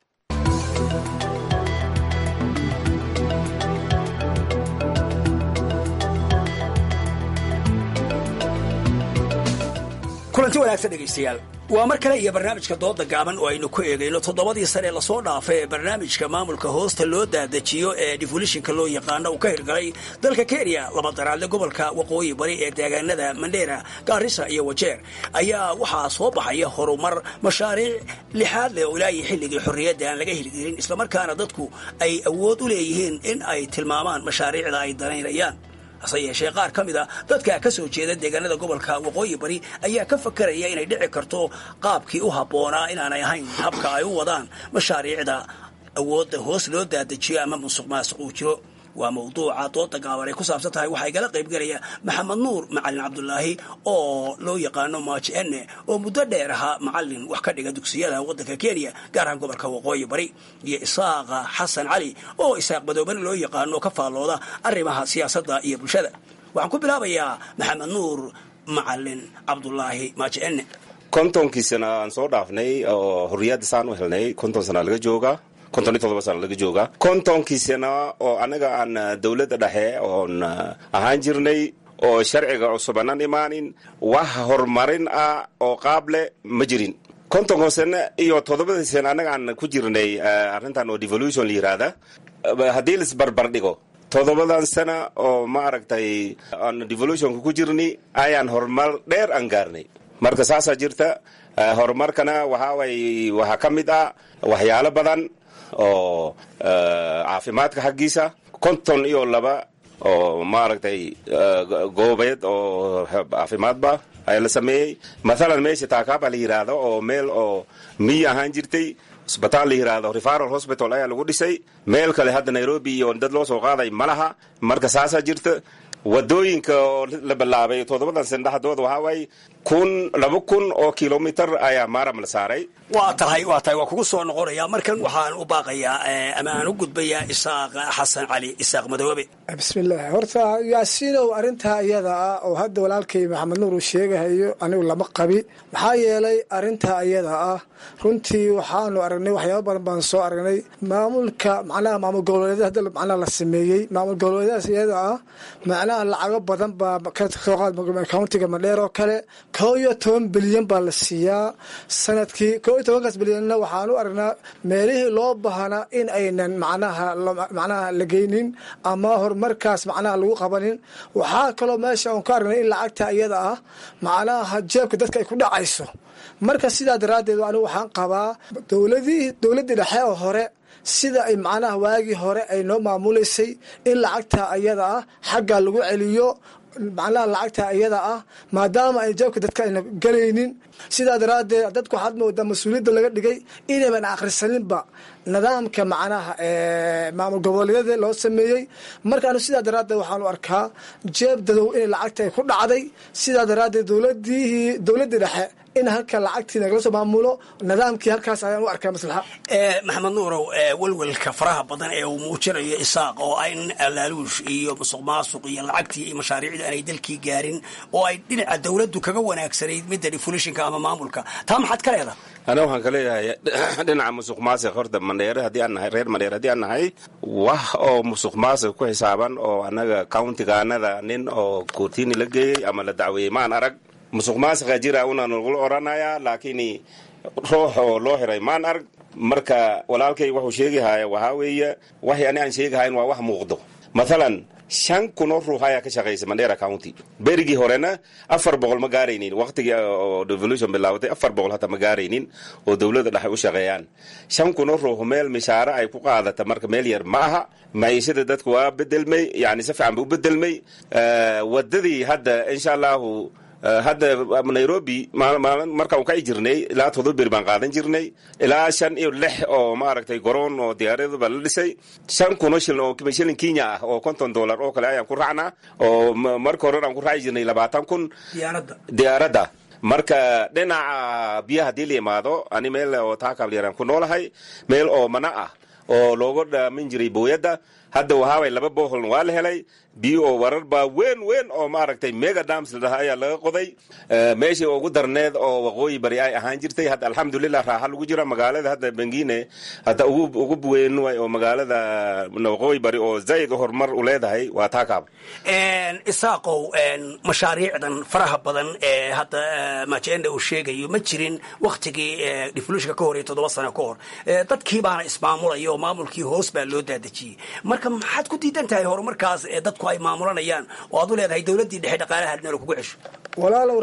kulanti wanaagsan dhegaystayaal waa mar kale iyo barnaamijka dooda gaaban oo aynu ku eegayno toddobadii sane lasoo dhaafay ee barnaamijka maamulka hoosta loo daadajiyo ee defolishinka loo yaqaano uu ka hirgalay dalka kenya laba daraadle gobolka waqooyi bari ee deegaanada mandheera gaarisa iyo wajeer ayaa waxaa soo baxaya horumar mashaariic lixaad leh oo ilaahi xilligii xorriyadda aan laga hirgelin islamarkaana dadku ay awood u leeyihiin in ay tilmaamaan mashaariicda ay danaynayaan hase yeeshee qaar ka mid a dadka ka soo jeeda deegaanada gobolka waqooyi bari ayaa ka fakaraya inay dhici karto qaabkii u habboonaa inaanay ahayn habka ay u wadaan mashaariicda awoodda hoos loo daadajiyo ama musuq maasuq uu jiro waa mawduuca dooda gaaban ay ku saabsan tahay waxaa igala qaybgelaya maxamed nuur macalin cabdulaahi oo loo yaqaano maaji enne oo muddo dheer ahaa macalin wax ka dhiga dugsiyada waddanka kenya gaar ahaan gobolka waqooyi bari iyo isaaqa xasan cali oo isaaq madoobane loo yaqaano ka faallooda arrimaha siyaasadda iyo bulshada waxaan ku bilaabayaa maxamed nuur macalin cabdulaahi maaji enne kontonkii sana aan soo dhaafnay oo xorriyadda saan u helnay konton sana laga joogaa konton iyo todoba sana laga joogaa kontonkii sana oo annaga aan dowladda dhexe oon ahaan jirnay oo sharciga cusub aanan imaanin wax horumarin ah oo qaab leh ma jirin kontonka sane iyo toddobadii sane annaga aan ku jirnay arrintan oo devolution la yiraahda haddii laisbarbar dhigo toddobadan sana oo ma aragtay aan devolutionka ku jirnay ayaan horumar dheer aan gaarnay marka saasaa jirta horumarkana waxaa way waxaa ka mid ah waxyaalo badan oo caafimaadka xaggiisa konton iyo laba oo maaragtay goobeed oo caafimaadba ayaa la sameeyey mathalan meesha taakaaba la yidhaahdo oo meel oo miyi ahaan jirtay isbitaal la yidhaahdo referal hospital ayaa lagu dhisay meel kale hadda nairobi iyo dad loo soo qaaday ma laha marka saasaa jirta wadooyinka oo la bilaabay toddobadan sano dhexdooda waxaa waaye kun laba kun oo kilomitar ayaa maaram la saaray waa tahay waa tahay waa kugu soo noqonaya markan waxaan u baaqayaa ama aan u gudbayaa isaaq xasan cali isaaq madoobe bismillaah horta yaasiinow arrintaa iyada ah oo hadda walaalkay maxamed nuur uu sheegahayo anigu lama qabi maxaa yeelay arrintaa iyada ah runtii waxaanu aragnay waxyaaba badan baan soo aragnay maamulka macnaha maamul goboleedyada hadda macnaha la sameeyey maamul goboleedyadaas iyada ah macnaha lacago badan baa ka soo qaad countiga madheer oo kale koo iyo toban bilyan baa la siiyaa sanadkii koo iyo tobankaas bilyanna waxaan u aragnaa meelihii loo baahnaa in aynan macnaha macnaha la geynin ama horumarkaas macnaha lagu qabanin waxaa kaloo meesha aan ka aragnay in lacagta iyada ah macnaha jeebka dadka ay ku dhacayso marka sidaa daraaddeed anigu waxaan qabaa dowladii dowladdii dhexe oo hore sida ay macnaha waagii hore ay noo maamuleysay in lacagta iyada ah xagga lagu celiyo macnaha lacagta iyada ah maadaama ay jeebka dadka ayna gelaynin sidaa daraaddeed dadku waxaad moodaa mas-uuliyadda laga dhigay inayban akhrisaninba nidaamka macnaha maamul goboleedyada loo sameeyey marka anu sidaa daraaddeed waxaanu arkaa jeeb dadow inay lacagta ay ku dhacday sidaa daraaddeed dowladihii dowladdii dhexe in halka lacagtii nagala soo maamulo nidaamkii halkaas ayaan u arkaa maslaxa maxamed nuurow welwelka faraha badan ee uu muujinayo isaaq oo ay laaluush iyo musuq maasuq iyo lacagtii iyo mashaariicda aanay dalkii gaarin oo ay dhinaca dowladdu kaga wanaagsanayd midda defulishinka ama maamulka taa maxaad ka leedahay ana waxaan ka leeyahay dhinaca musuq maasiq horta mandheere haddii aan nahay reer mandheere haddii aan nahay wax oo musuq maasiq ku xisaaban oo annaga countigaanada nin oo koortiini la geeyey ama la dacweeyey maan arag musuq maasiqa jira una nagula oranayaa laakiin ruux oo loo xiray maan arag marka walaalkay wuxuu sheegahaya waxaa weeye waxay ani aan sheegahayn waa wax muuqdo mathalan shan kunoo ruux ayaa ka shaqaysa mandera county berigii horena afar boqol ma gaaraynin waqtigii oo devolution bilaabatay afar boqol hata ma gaaraynin oo dowladda dhexe u shaqeeyaan shan kunoo ruux meel mishaare ay ku qaadata marka meel yar ma aha maciishada dadku waa bedelmay yani si fiican ba u bedelmay wadadii hadda insha allahu hadda nairobi markaan ka jirnay ilaa todoba beri baan qaadan jirnay ilaa shan iyo lix oo maaragtay garoon oo diyaaraduba la dhisay shan kuno shilin oo shilin kenya ah oo konton dollar oo kale ayaan ku raacnaa oo marka hore aan ku raaci jirnay labaatan kun diyaaradda marka dhinaca biyaha haddii la yimaado ani meel oo taakaablyaraan ku noolahay meel oo mana ah oo looga dhaamin jiray booyadda hadda wahaaway laba boholn waa la helay biyo oo warar baa weyn weyn oo maaragtay mega dams la dhaha ayaa laga qoday meeshii ugu darneed oo waqooyi bari ay ahaan jirtay hadda alxamdulilah raaxa lagu jira magaalada hadda bengine hadda ugu weyn way oo magaalada waqooyi bari oo zaid horumar u leedahay waa taakaab isaaqow mashaariicdan faraha badan ee hadda majenda uu sheegayo ma jirin waktigii devolutionka ka hor iyo toddoba sano ka hor dadkii baana ismaamulaya oo maamulkii hoos baa loo daadejiyey marka maxaad ku diidan tahay horumarkaas ee dadku ay maamulanayaan oo aad u leedahay dowladdii dhexe dhaqaalaha meel kugu cesho walaalow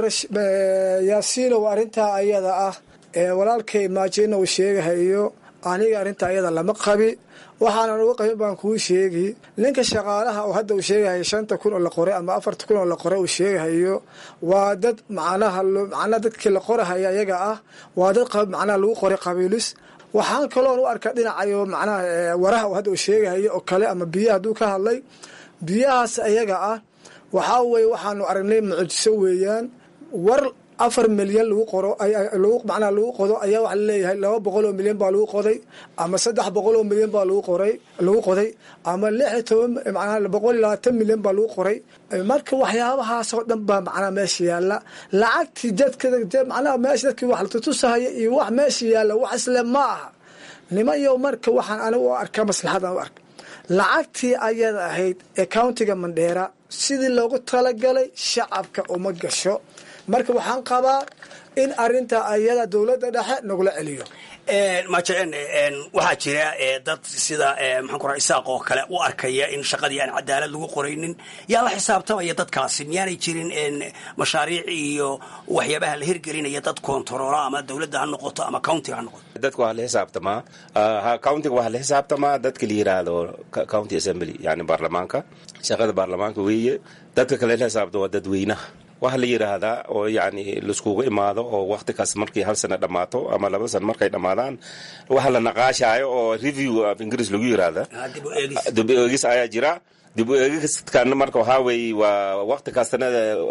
yaasiinow arrintaa ayada ah ee walaalkay maajina uu sheegahayo aniga arrintaa ayada lama qabi waxaanan uga qabin baan kuu sheegi ninka shaqaalaha oo hadda uu sheegahayo shanta kun oo la qoray ama afarta kun oo la qoray uu sheegahayo waa dad macnaha macnaha dadkii la qorahaya ayaga ah waa dad macnaha lagu qoray qabiilis waxaan kaloon u arkaa dhinacayo macnaha waraha uu hadda uu sheegahayo oo kale ama biyaha hadduu ka hadlay biyahaas ayaga ah waxaa weeye waxaanu aragnay mucjiso weeyaan war afar milyan lagu qoro macnaha lagu qodo ayaa waxa laleeyahay laba boqol oo milyan baa lagu qoday ama saddex boqol oo milyan baa lagu qoray lagu qoday ama lix iyo toban macnaha boqol iyo labaatan milyan baa lagu qoray marka waxyaabahaas oo dhan baa macnaha meesha yaalla lacagtii dadka macnaha meesha dadkii wax la tutusahaya iyo wax meesha yaalla wax isle ma aha nimayo marka waxaan anigu u arkaa maslaxadan u arka lacagtii ayada ahayd ee countiga mandheera sidii loogu talagalay shacabka uma gasho marka waxaan qabaa in arinta ayada dowladda dhexe nagula celiyo majeen waxaa jira dad sida maxaan ku raa isaaq oo kale u arkaya in shaqadii aan cadaalad lagu qoraynin yaa la xisaabtamaya dadkaasi miyaanay jirin mashaariic iyo waxyaabaha la hirgelinaya dad kontaroola ama dowladda ha noqoto ama countiga ha noqoto dadka waa la xisaabtamaa countiga waxaa la xisaabtamaa dadka la yiraahdo county assembly yani baarlamaanka shaqada baarlamaanka weeye dadka kale la xisaabta waa dadweynaha waxa la yidhaahdaa oo yani laiskugu imaado oo wakti kaas markii hal sana dhammaato ama laba sana markay dhammaadaan waxa la naqaashaayo oo review af ingiriis lagu yiraahda dib u eegis ayaa jira dib u eegiskan marka waxaa weeye waa wakti kastana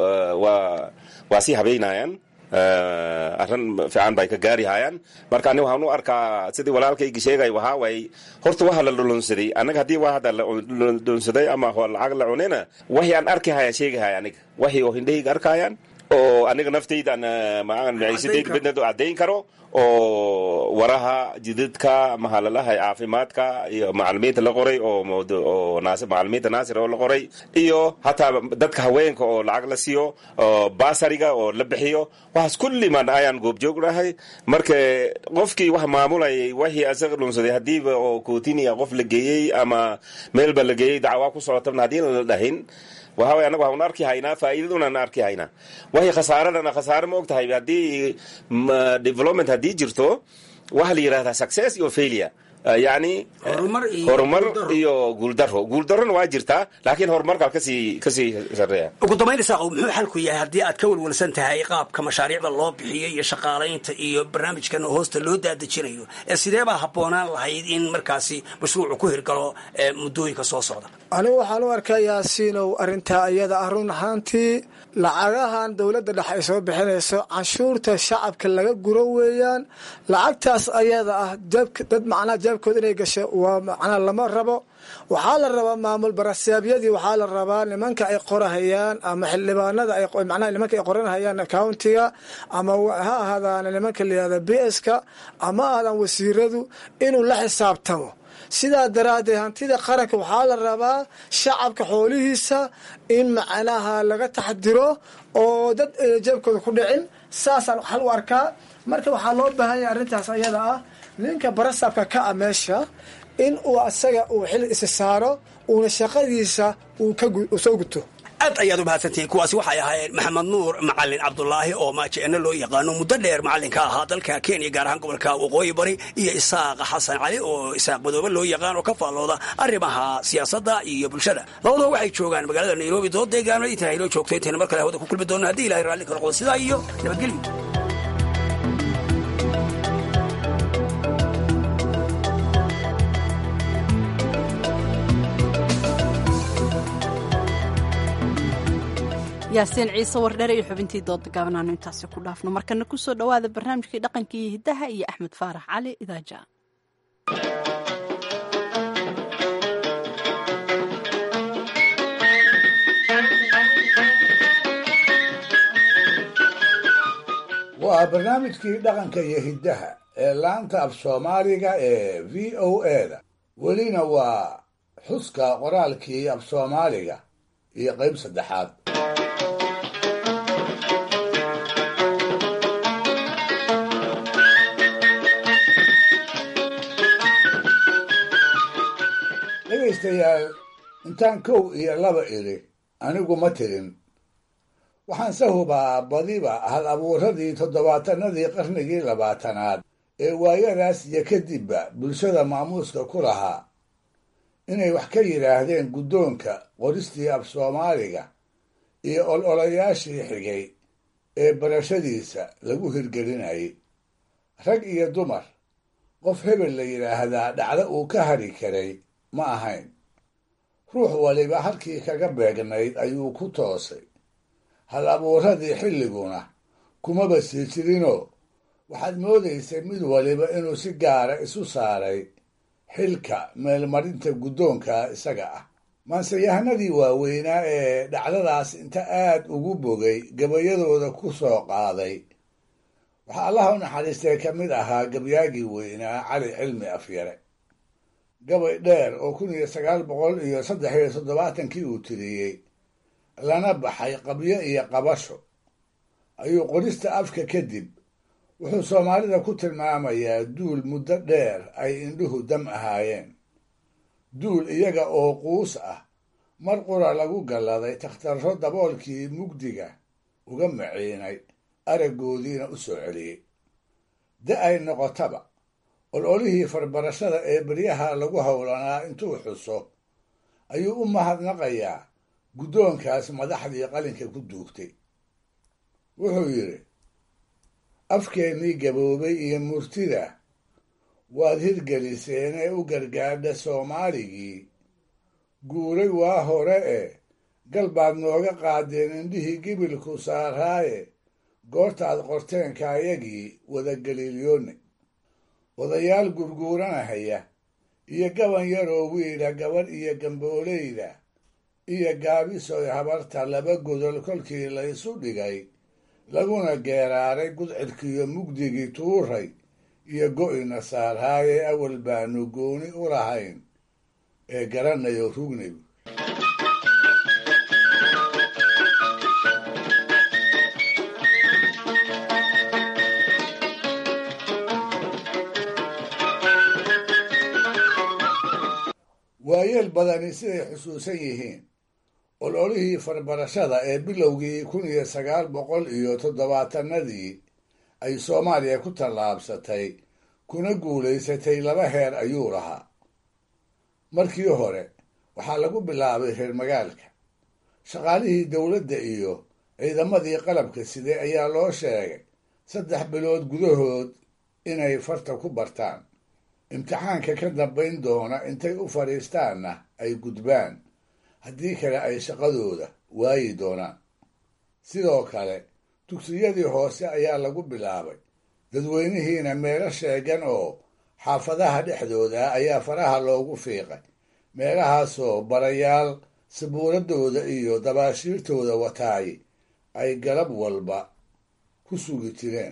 waa waa sii habeynayaan arrin fiican bay ka gaari hayaan marka ani waxaan u arkaa sidii walaalkayga sheegay waxaa waaye horta waxa la dhulunsaday anaga haddii waa hadda la dhulunsaday ama lacag la cunina waxii aan arki haya sheegi haya aniga waxii oo hindhahayga arkayaan oo aniga naftaydan maciisadayda bednad caddayn karo oo waraha jidadka mahalalaha caafimaadka iyo macalimiinta la qoray oo macalimiinta naasir oo la qoray iyo hataa dadka haweenka oo lacag la siiyo basariga oo la bixiyo waxaas kulliman ayaan goobjoognahay marka qofkii wax maamulayay waxii asaga dhunsaday hadiiba oo kootinia qof la geeyey ama meelba la geeyey dacwaa ku socotabna haddii la dhahin waxa way anaga waxaan arki haynaa faa'iidadunaan arki haynaa waxay khasaaradana khasaare ma og tahay haddii development haddii jirto waxaa la yidhahdaa success iyo failure yani horumar iyo guuldaro guuldarona waa jirtaa laakiin horumarkaa kasii kasii sareeya ugu dambayn isaaqow muxuu xalku yahay haddii aad ka walwalsan tahay qaabka mashaariicda loo bixiyo iyo shaqaalaynta iyo barnaamijkan hoosta loo daadejinayo ee sidee baa habboonaan lahayd in markaasi mashruucu ku hirgalo muddooyinka soo socda anigu waxaan u arkaa yaasiinow arrintaa iyada ah run ahaantii lacagahan dowladda dhexe ay soo bixinayso canshuurta shacabka laga guro weeyaan lacagtaas ayada ah dad macnaha jeebkooda inay gasho waa macnaha lama rabo waxaa la rabaa maamul barasaabyadii waxaa la rabaa nimanka ay qorahayaan ama xildhibaanada macnaha nimanka ay qoranhayaan countiga ama ha ahaadaan nimanka layihahda b s ka ama ahaadaan wasiiradu inuu la xisaabtamo sidaa daraaddeed hantida qaranka waxaa la rabaa shacabka xoolihiisa in macnaha laga taxdiro oo dad jeebkooda ku dhicin saasaan xal u arkaa marka waxaa loo baahan yahay arrintaas ayada ah ninka barasabka ka a meesha in uu asaga uu xil isi saaro uuna shaqadiisa uu soo guto aad ayaad u mahadsantihiin kuwaasi waxay ahaayeen maxamed nuur macalin cabdulaahi oo maajeeno loo yaqaano muddo dheer macallinka ahaa dalka kenya gaar ahaan gobolka waqooyi bari iyo isaaqa xasan cali oo isaaq madoobe loo yaqaan oo ka faallooda arrimaha siyaasadda iyo bulshada labadaba waxay joogaan magaalada nairobi dood deegaano intaa inoo joogto intayna mar kale hawada ku kulmi doonno haddii ilahay raalli ka noqdo sidaa iyo nabadgelyo yaasiin ciise wardhere iyo xubintii dooda gaabanaanu intaasi ku dhaafno markana kusoo dhowaada barnaamijkii dhaqanka iyo hiddaha iyo axmed faarax cali idaaja waa barnaamijkii dhaqanka iyo hiddaha ee laanta af soomaaliga ee v o eda welina waa xuska qoraalkii af soomaaliga iyo qayb saddexaad dhegaystayaal intaan kow iyo laba idhi anigu ma tirin waxaan se hubaa badiba hal abuuradii toddobaatanadii qarnigii labaatanaad ee waayadaas iyo kadibba bulshada maamuuska ku lahaa inay wax ka yidhaahdeen guddoonka qoristii af soomaaliga iyo ololayaashii xigay ee barashadiisa lagu hirgelinayay rag iyo dumar qof hebel la yidhaahdaa dhacdo uu ka hadhi karay ma ahayn ruux waliba halkii kaga beegnayd ayuu ku toosay hal abuuradii xilliguna kumaba sii jirinoo waxaad moodaysay mid waliba inuu si gaara isu saaray xilka meelmarinta guddoonka isaga ah maanseyahanadii waaweynaa ee dhacdadaas inta aad ugu bogay gabayadooda ku soo qaaday waxaa allaha u naxariistay ka mid ahaa gabyaagii weynaa cali cilmi afyare gabay dheer oo kun iyo sagaal boqol iyo saddex iyo toddobaatankii uu tiriyey lana baxay qabyo iyo qabasho ayuu qorista afka kadib wuxuu soomaalida ku tilmaamayaa duul muddo dheer ay indhuhu dam ahaayeen duul iyaga oo quus ah mar qura lagu galladay takhtarro daboolkii mugdiga uga maciinay araggoodiina u soo celiyey da ay noqotaba ololihii farbarashada ee beryaha lagu howlanaa intuu xuso ayuu u mahadnaqayaa guddoonkaas madaxdii qalinka ku duugtay wuxuu yidhi afkeennii gaboobay iyo murtida waad hirgeliseen ee u gargaadha soomaaligii guuray waa hore e gal baad nooga qaadeen indhihii gibilku saaraaye goortaad qorteenkaayagii wadagaliilyoone odayaal gurguuranahaya iyo gaban yaroo wiila gabadh iyo gambooleyda iyo gaabisoy habarta laba godol kolkii laysu dhigay laguna geeraaray gudcidkiiyo mugdigii tuuray iyo go'ina saarhaaye awal baanu gooni u lahayn ee garanayo rugnigu waayeel badani siday xusuusan yihiin ololihii farbarashada ee bilowgii kun iyo sagaal boqol iyo toddobaatanadii ay soomaaliya ku tallaabsatay kuna guulaysatay laba heer ayuu lahaa markii hore waxaa lagu bilaabay reer magaalka shaqaalihii dowladda iyo ciidamadii qalabka siday ayaa loo sheegay saddex bilood gudahood inay farta ku bartaan imtixaanka ka dambayn doona intay u fadhiistaanna ay gudbaan haddii kale ay shaqadooda waayi doonaan sidoo kale dugsiyadii hoose ayaa lagu bilaabay dadweynihiina meelo sheegan oo xaafadaha dhexdooda ayaa faraha loogu fiiqay meelahaasoo barayaal sabuuradooda iyo dabaashiirtooda wataay ay galab walba ku sugi jireen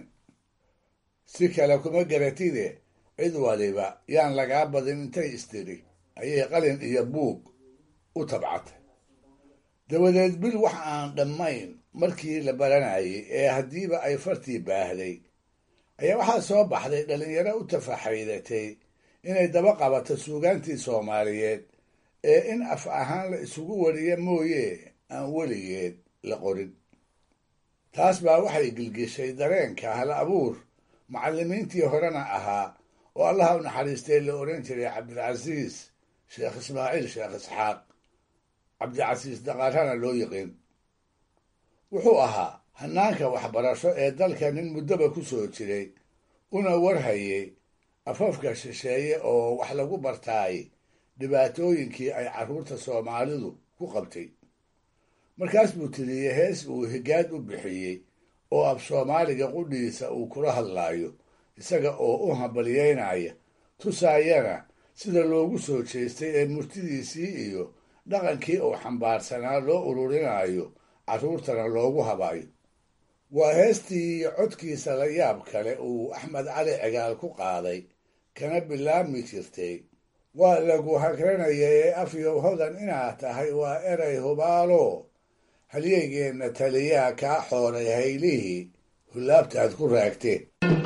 si kale kuma garatide cid waliba yaan lagaa badin intay istiri ayay qalin iyo buug u tabcatay dabadeed bil wax aan dhammayn markii la baranayay ee haddiiba ay fartii baahday ayaa waxaa soo baxday dhallinyaro u tafaxaydatay inay daba qabato suugaantii soomaaliyeed ee in af ahaan la isugu wariya mooye aan weligeed la qorin taas baa waxay gilgishay dareenka hal abuur macallimiintii horena ahaa oo allaha u naxariistay la odhan jiray cabdilcasiis sheekh ismaaciil sheekh isxaaq cabdicasiis daqaarana loo yiqiin wuxuu ahaa hanaanka waxbarasho ee dalka nin muddoba ku soo jiray una warhayay afafka shisheeye oo wax lagu bartaay dhibaatooyinkii ay carruurta soomaalidu ku qabtay markaas buu tiriyey hees uu higaad u bixiyey oo af soomaaliga qudhiisa uu kula hadlaayo isaga oo u hambalyeynaya tusaayana sida loogu soo jeestay ee murtidiisii iyo dhaqankii uu xambaarsanaa loo ururinayo carruurtana loogu habayo waa heestii iyo codkiisa la yaab kale uu axmed cali cigaal ku qaaday kana bilaabmi jirtay waa lagu hagranaya ee afyow hodan inaad tahay waa eray hubaalo halyeygeenna taliyaa kaa xooray haylihii hulaabtaad ku raagteen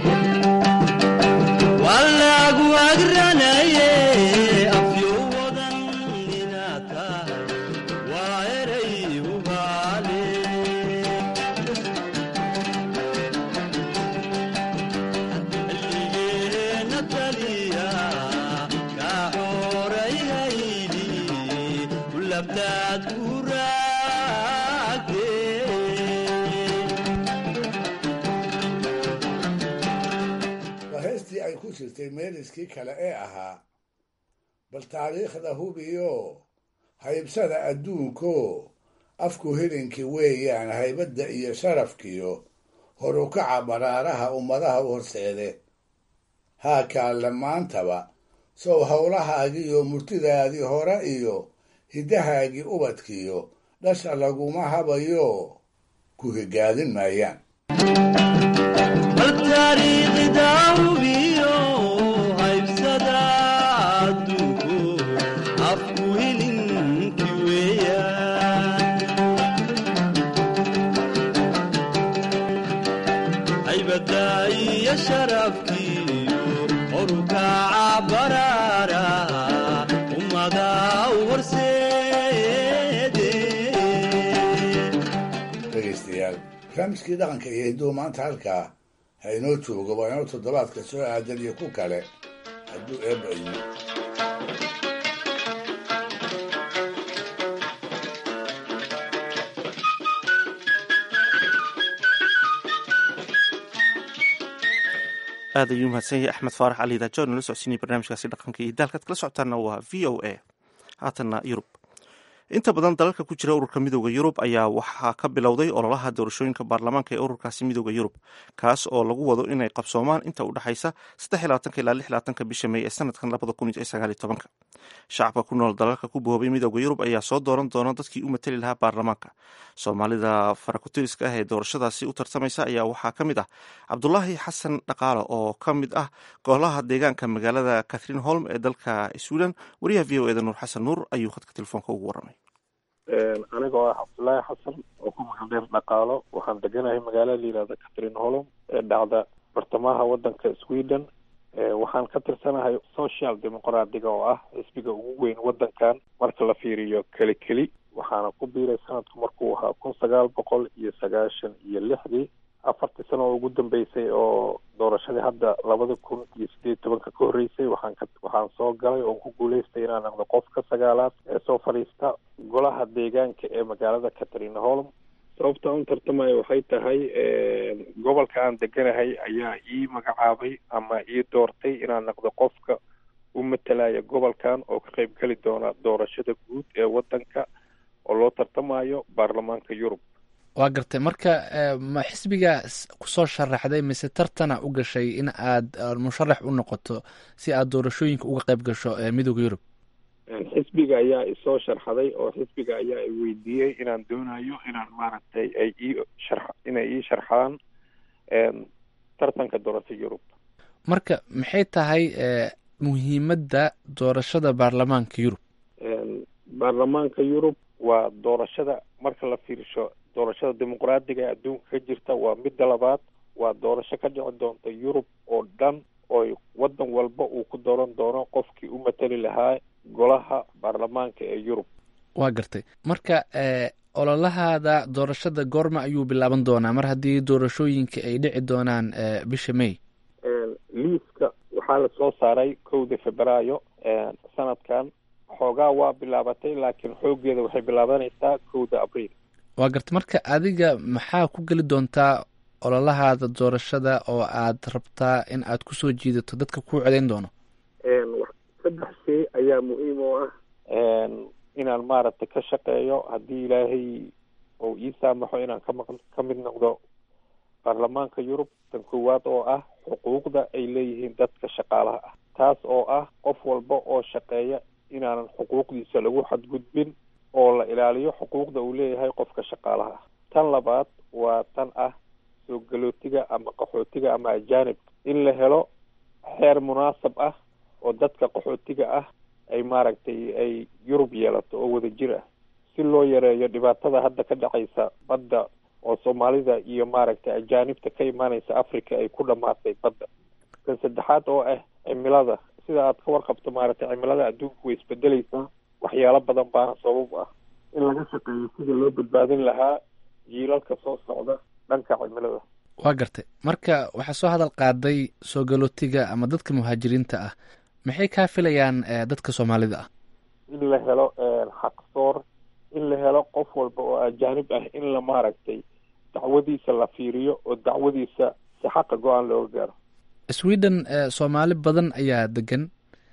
ku jirtay meeliskii kale ee ahaa bal taariikhda hubiyo haybsada adduunko afku hilinkii weeyaan haybadda iyo sharafkiyo horukaca baraaraha ummadaha u horseede haa kaalle maantaba sow howlahaagiiyo murtidaadii hore iyo hiddahaagii ubadkiyo dhasha laguma habayo ku higaadin maayaan Haybada iyo sharafkiiyo orukaca baraara ummada u horseede dhegaystayaal barnaamijkii dhaqanka iyo hidduu maanta halkaa ha inoo joogo waa inoo toddobaadka soo aadan iyo ku kale hadduu eebba idmo aad ayuu mahadsan yahay axmed faarax cali daajo nala socodsiinaya barnaamijkaasi dhaqanka iyo daalkaad kala socotaana waa v o a haatanna yurub inta badan dalalka ku jira ururka midooda yurub ayaa waxaa ka bilowday ololaha doorashooyinka baarlamaanka ee ururkaasi midooda yurub kaas oo lagu wado inay qabsoomaan inta u dhexaysa ilaa bisha mey ee sanadkan shacabka ku nool dalalka ku boobay midooda yurub ayaa soo dooran doona dadkii u matali lahaa baarlamaanka soomaalida farakutiriska ah ee doorashadaasi u tartamaysa ayaa waxaa ka mid ah cabdulaahi xasan dhaqaale oo ka mid ah golaha deegaanka magaalada catherine holm ee dalka sweden wariyaha v o eda nuur xasan nuur ayuu khadka telefoonka ugu waramay anigoo ah cabdulaahi xasan oo ku magac dheer dhaqaalo waxaan deganahay magaalada la yihahda catherine holom ee dhacda bartamaha wadanka sweden waxaan ka tirsanahay social demoqraadiga oo ah xisbiga ugu weyn wadankan marka la fiiriyo keli keli waxaana ku biiray sanadku markuu ahaa kun sagaal boqol iyo sagaashan iyo lixdii afartii sano oo ugu dambeysay oo doorashadii hadda labada kun iyo sideed tobanka ka horreysay waxaan ka waxaan soo galay oon ku guuleystay inaan noqdo qofka sagaalaad ee soo fadhiista golaha deegaanka ee magaalada catherine holm sababta aan u tartamaya waxay tahay gobolka aan deganahay ayaa ii magacaabay ama ii doortay inaan noqdo qofka u matalaya gobolkan oo ka qayb geli doona doorashada guud ee wadanka oo loo tartamayo baarlamaanka yurub waa gartay marka ma xisbiga kusoo sharaxday mise tartana u gashay in aad musharax u noqoto si aad doorashooyinka uga qayb gasho midooda yurub xisbiga ayaa isoo sharxaday oo xisbiga ayaa i weydiiyey inaan doonayo inaan maaragtay ay ii shar inay ii sharxaan tartanka doorasho yurub marka maxay tahay muhiimadda doorashada baarlamaanka yurub baarlamaanka yurub waa doorashada marka la fiirsho doorashada dimuqraadiga ee adduunka ka jirta waa midda labaad waa doorasho ka dhici doonta yurub oo dhan oo wadan walba uu ku dooran doono qofkii u matali lahaa golaha baarlamaanka ee yurub waa gartay marka ololahaada doorashada goorma ayuu bilaaban doonaa mar haddii doorashooyinka ay dhici doonaan bisha may liiska waxaa la soo saaray kowda febraayo sanadkan xoogaa waa bilaabatay laakiin xoogeeda waxay bilaabanaysaa kowda abriil waa gartay marka adiga maxaa ku geli doontaa ololahaada doorashada oo aad rabtaa in aad kusoo jiidato dadka kuu codeyn doono saddex shay ayaa muhiim oo ah inaan maaragtay ka shaqeeyo haddii ilaahay uu ii saamaxo inaan kama ka mid noqdo baarlamaanka yurub tan koowaad oo ah xuquuqda ay leeyihiin dadka shaqaalaha ah taas oo ah qof walba oo shaqeeya inaanan xuquuqdiisa lagu xadgudbin oo la ilaaliyo xuquuqda uu leeyahay qofka shaqaalaha ah tan labaad waa tan ah soo galootiga ama qaxootiga ama ajaanibka in la helo xeer munaasab ah oo dadka qaxootiga ah ay maaragtay ay yurub yeelato oo wada jir ah si loo yareeyo dhibaatada hadda ka dhacaysa badda oo soomaalida iyo maaragtay ajaanibta ka imaanaysa africa ay ku dhamaatay badda kan saddexaad oo ah cimilada sida aad ka warqabto maaragtay cimilada adduunku way isbedeleysaa waxyaalo badan baana sabab ah in laga shaqeeyo sida loo badbaadin lahaa jiilalka soo socda dhanka cimilada waa gartay marka waxaa soo hadal qaaday soo galootiga ama dadka muhaajiriinta ah maxay kaa filayaan dadka soomaalida ah in la helo xaqsoor in la helo qof walba oo ajaanib ah in la maaragtay dacwadiisa la fiiriyo oo dacwadiisa si xaqa go-aan looga gaaro sweden soomaali badan ayaa degan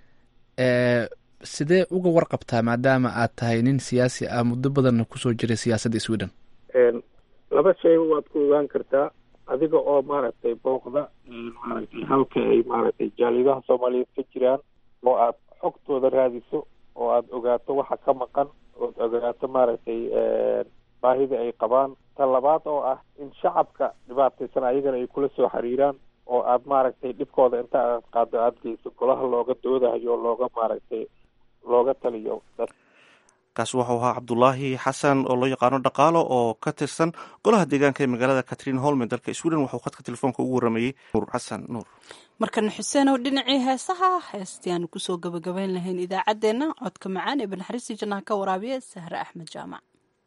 sidee uga warqabtaa maadaama aad tahay nin siyaasi ah muddo badanna kusoo jiray siyaasadda sweden laba shayba waad ku ogaan kartaa adiga oo maaragtay booqda maaragtay halka ay maaragtay jaalidaha soomaaliyeed ka jiraan oo aad xogtooda raadiso oo aad ogaato waxa ka maqan ood ogaato maaragtay baahida ay qabaan tan labaad oo ah in shacabka dhibaataysan ayagana ay kula soo xiriiraan oo aad maaragtay dhibkooda inta aad qaado aada geyso golaha looga doodayo looga maaragtay looga taliyo dad kaasi waxau ahaa cabdulaahi xasan oo loo yaqaano dhaqaalo oo ka tirsan golaha deegaanka ee magaalada catrin holme dalka sweden waxuu khadka telefoonka ugu warameeyey nuur xasan nuur markana xuseen oo dhinacii heesaha heestii aanu kusoo gabagabayn lahayn idaacaddeenna codka macaan ee banaxariistii jannaha ka waraabiya sahre axmed jaamac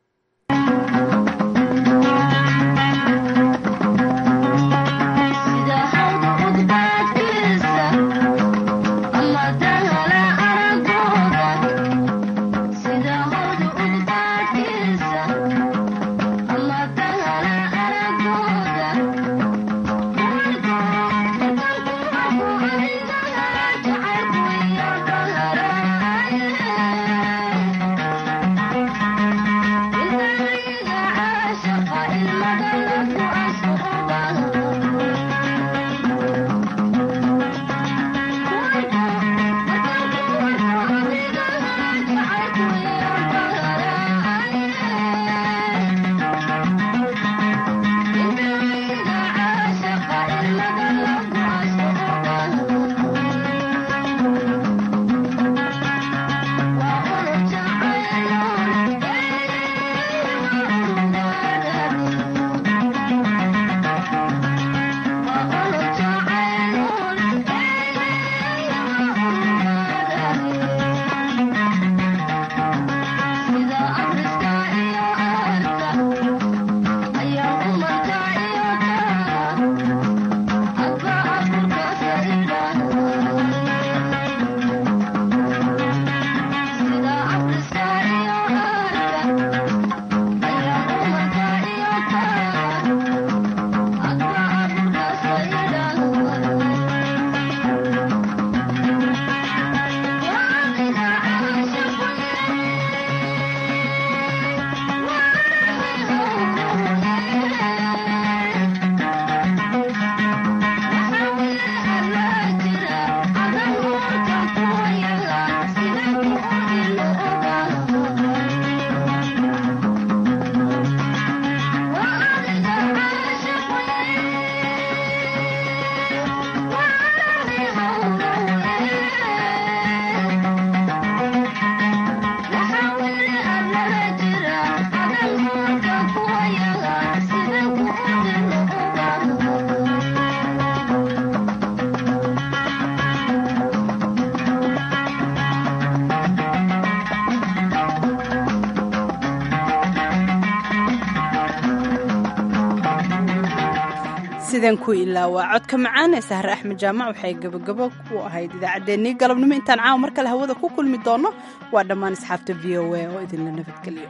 sidan ku ilaawaa codka macaan ee sahre axmed jaamac waxay gabagabo ku ahayd idaacaddeenii galabnimo intaan caawa mar kale hawada ku kulmi doonno waa dhammaan asxaabta v o a oo idinla nabadgeliyo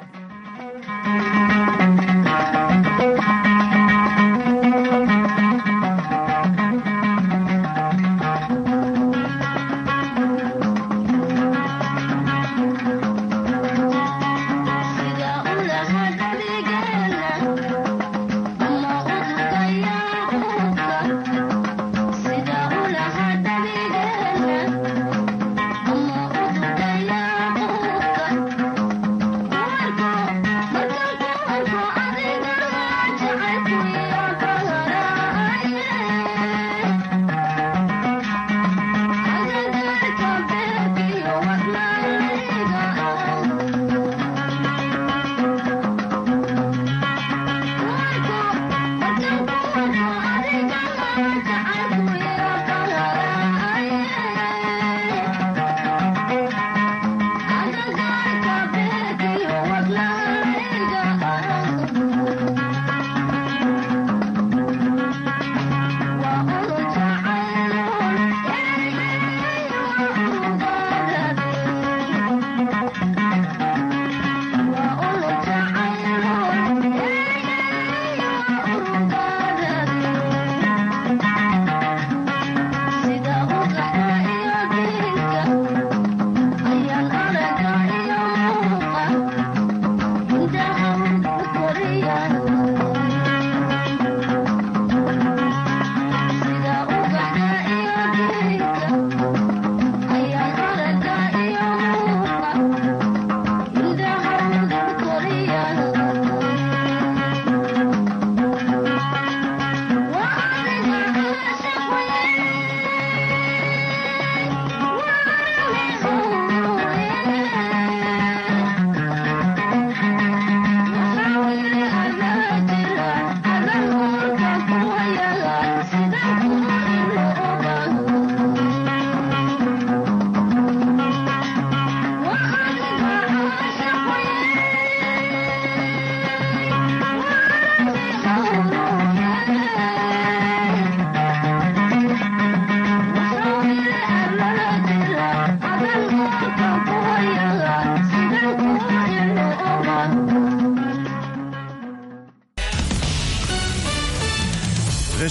Marka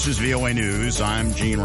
is VOA News. I'm Gene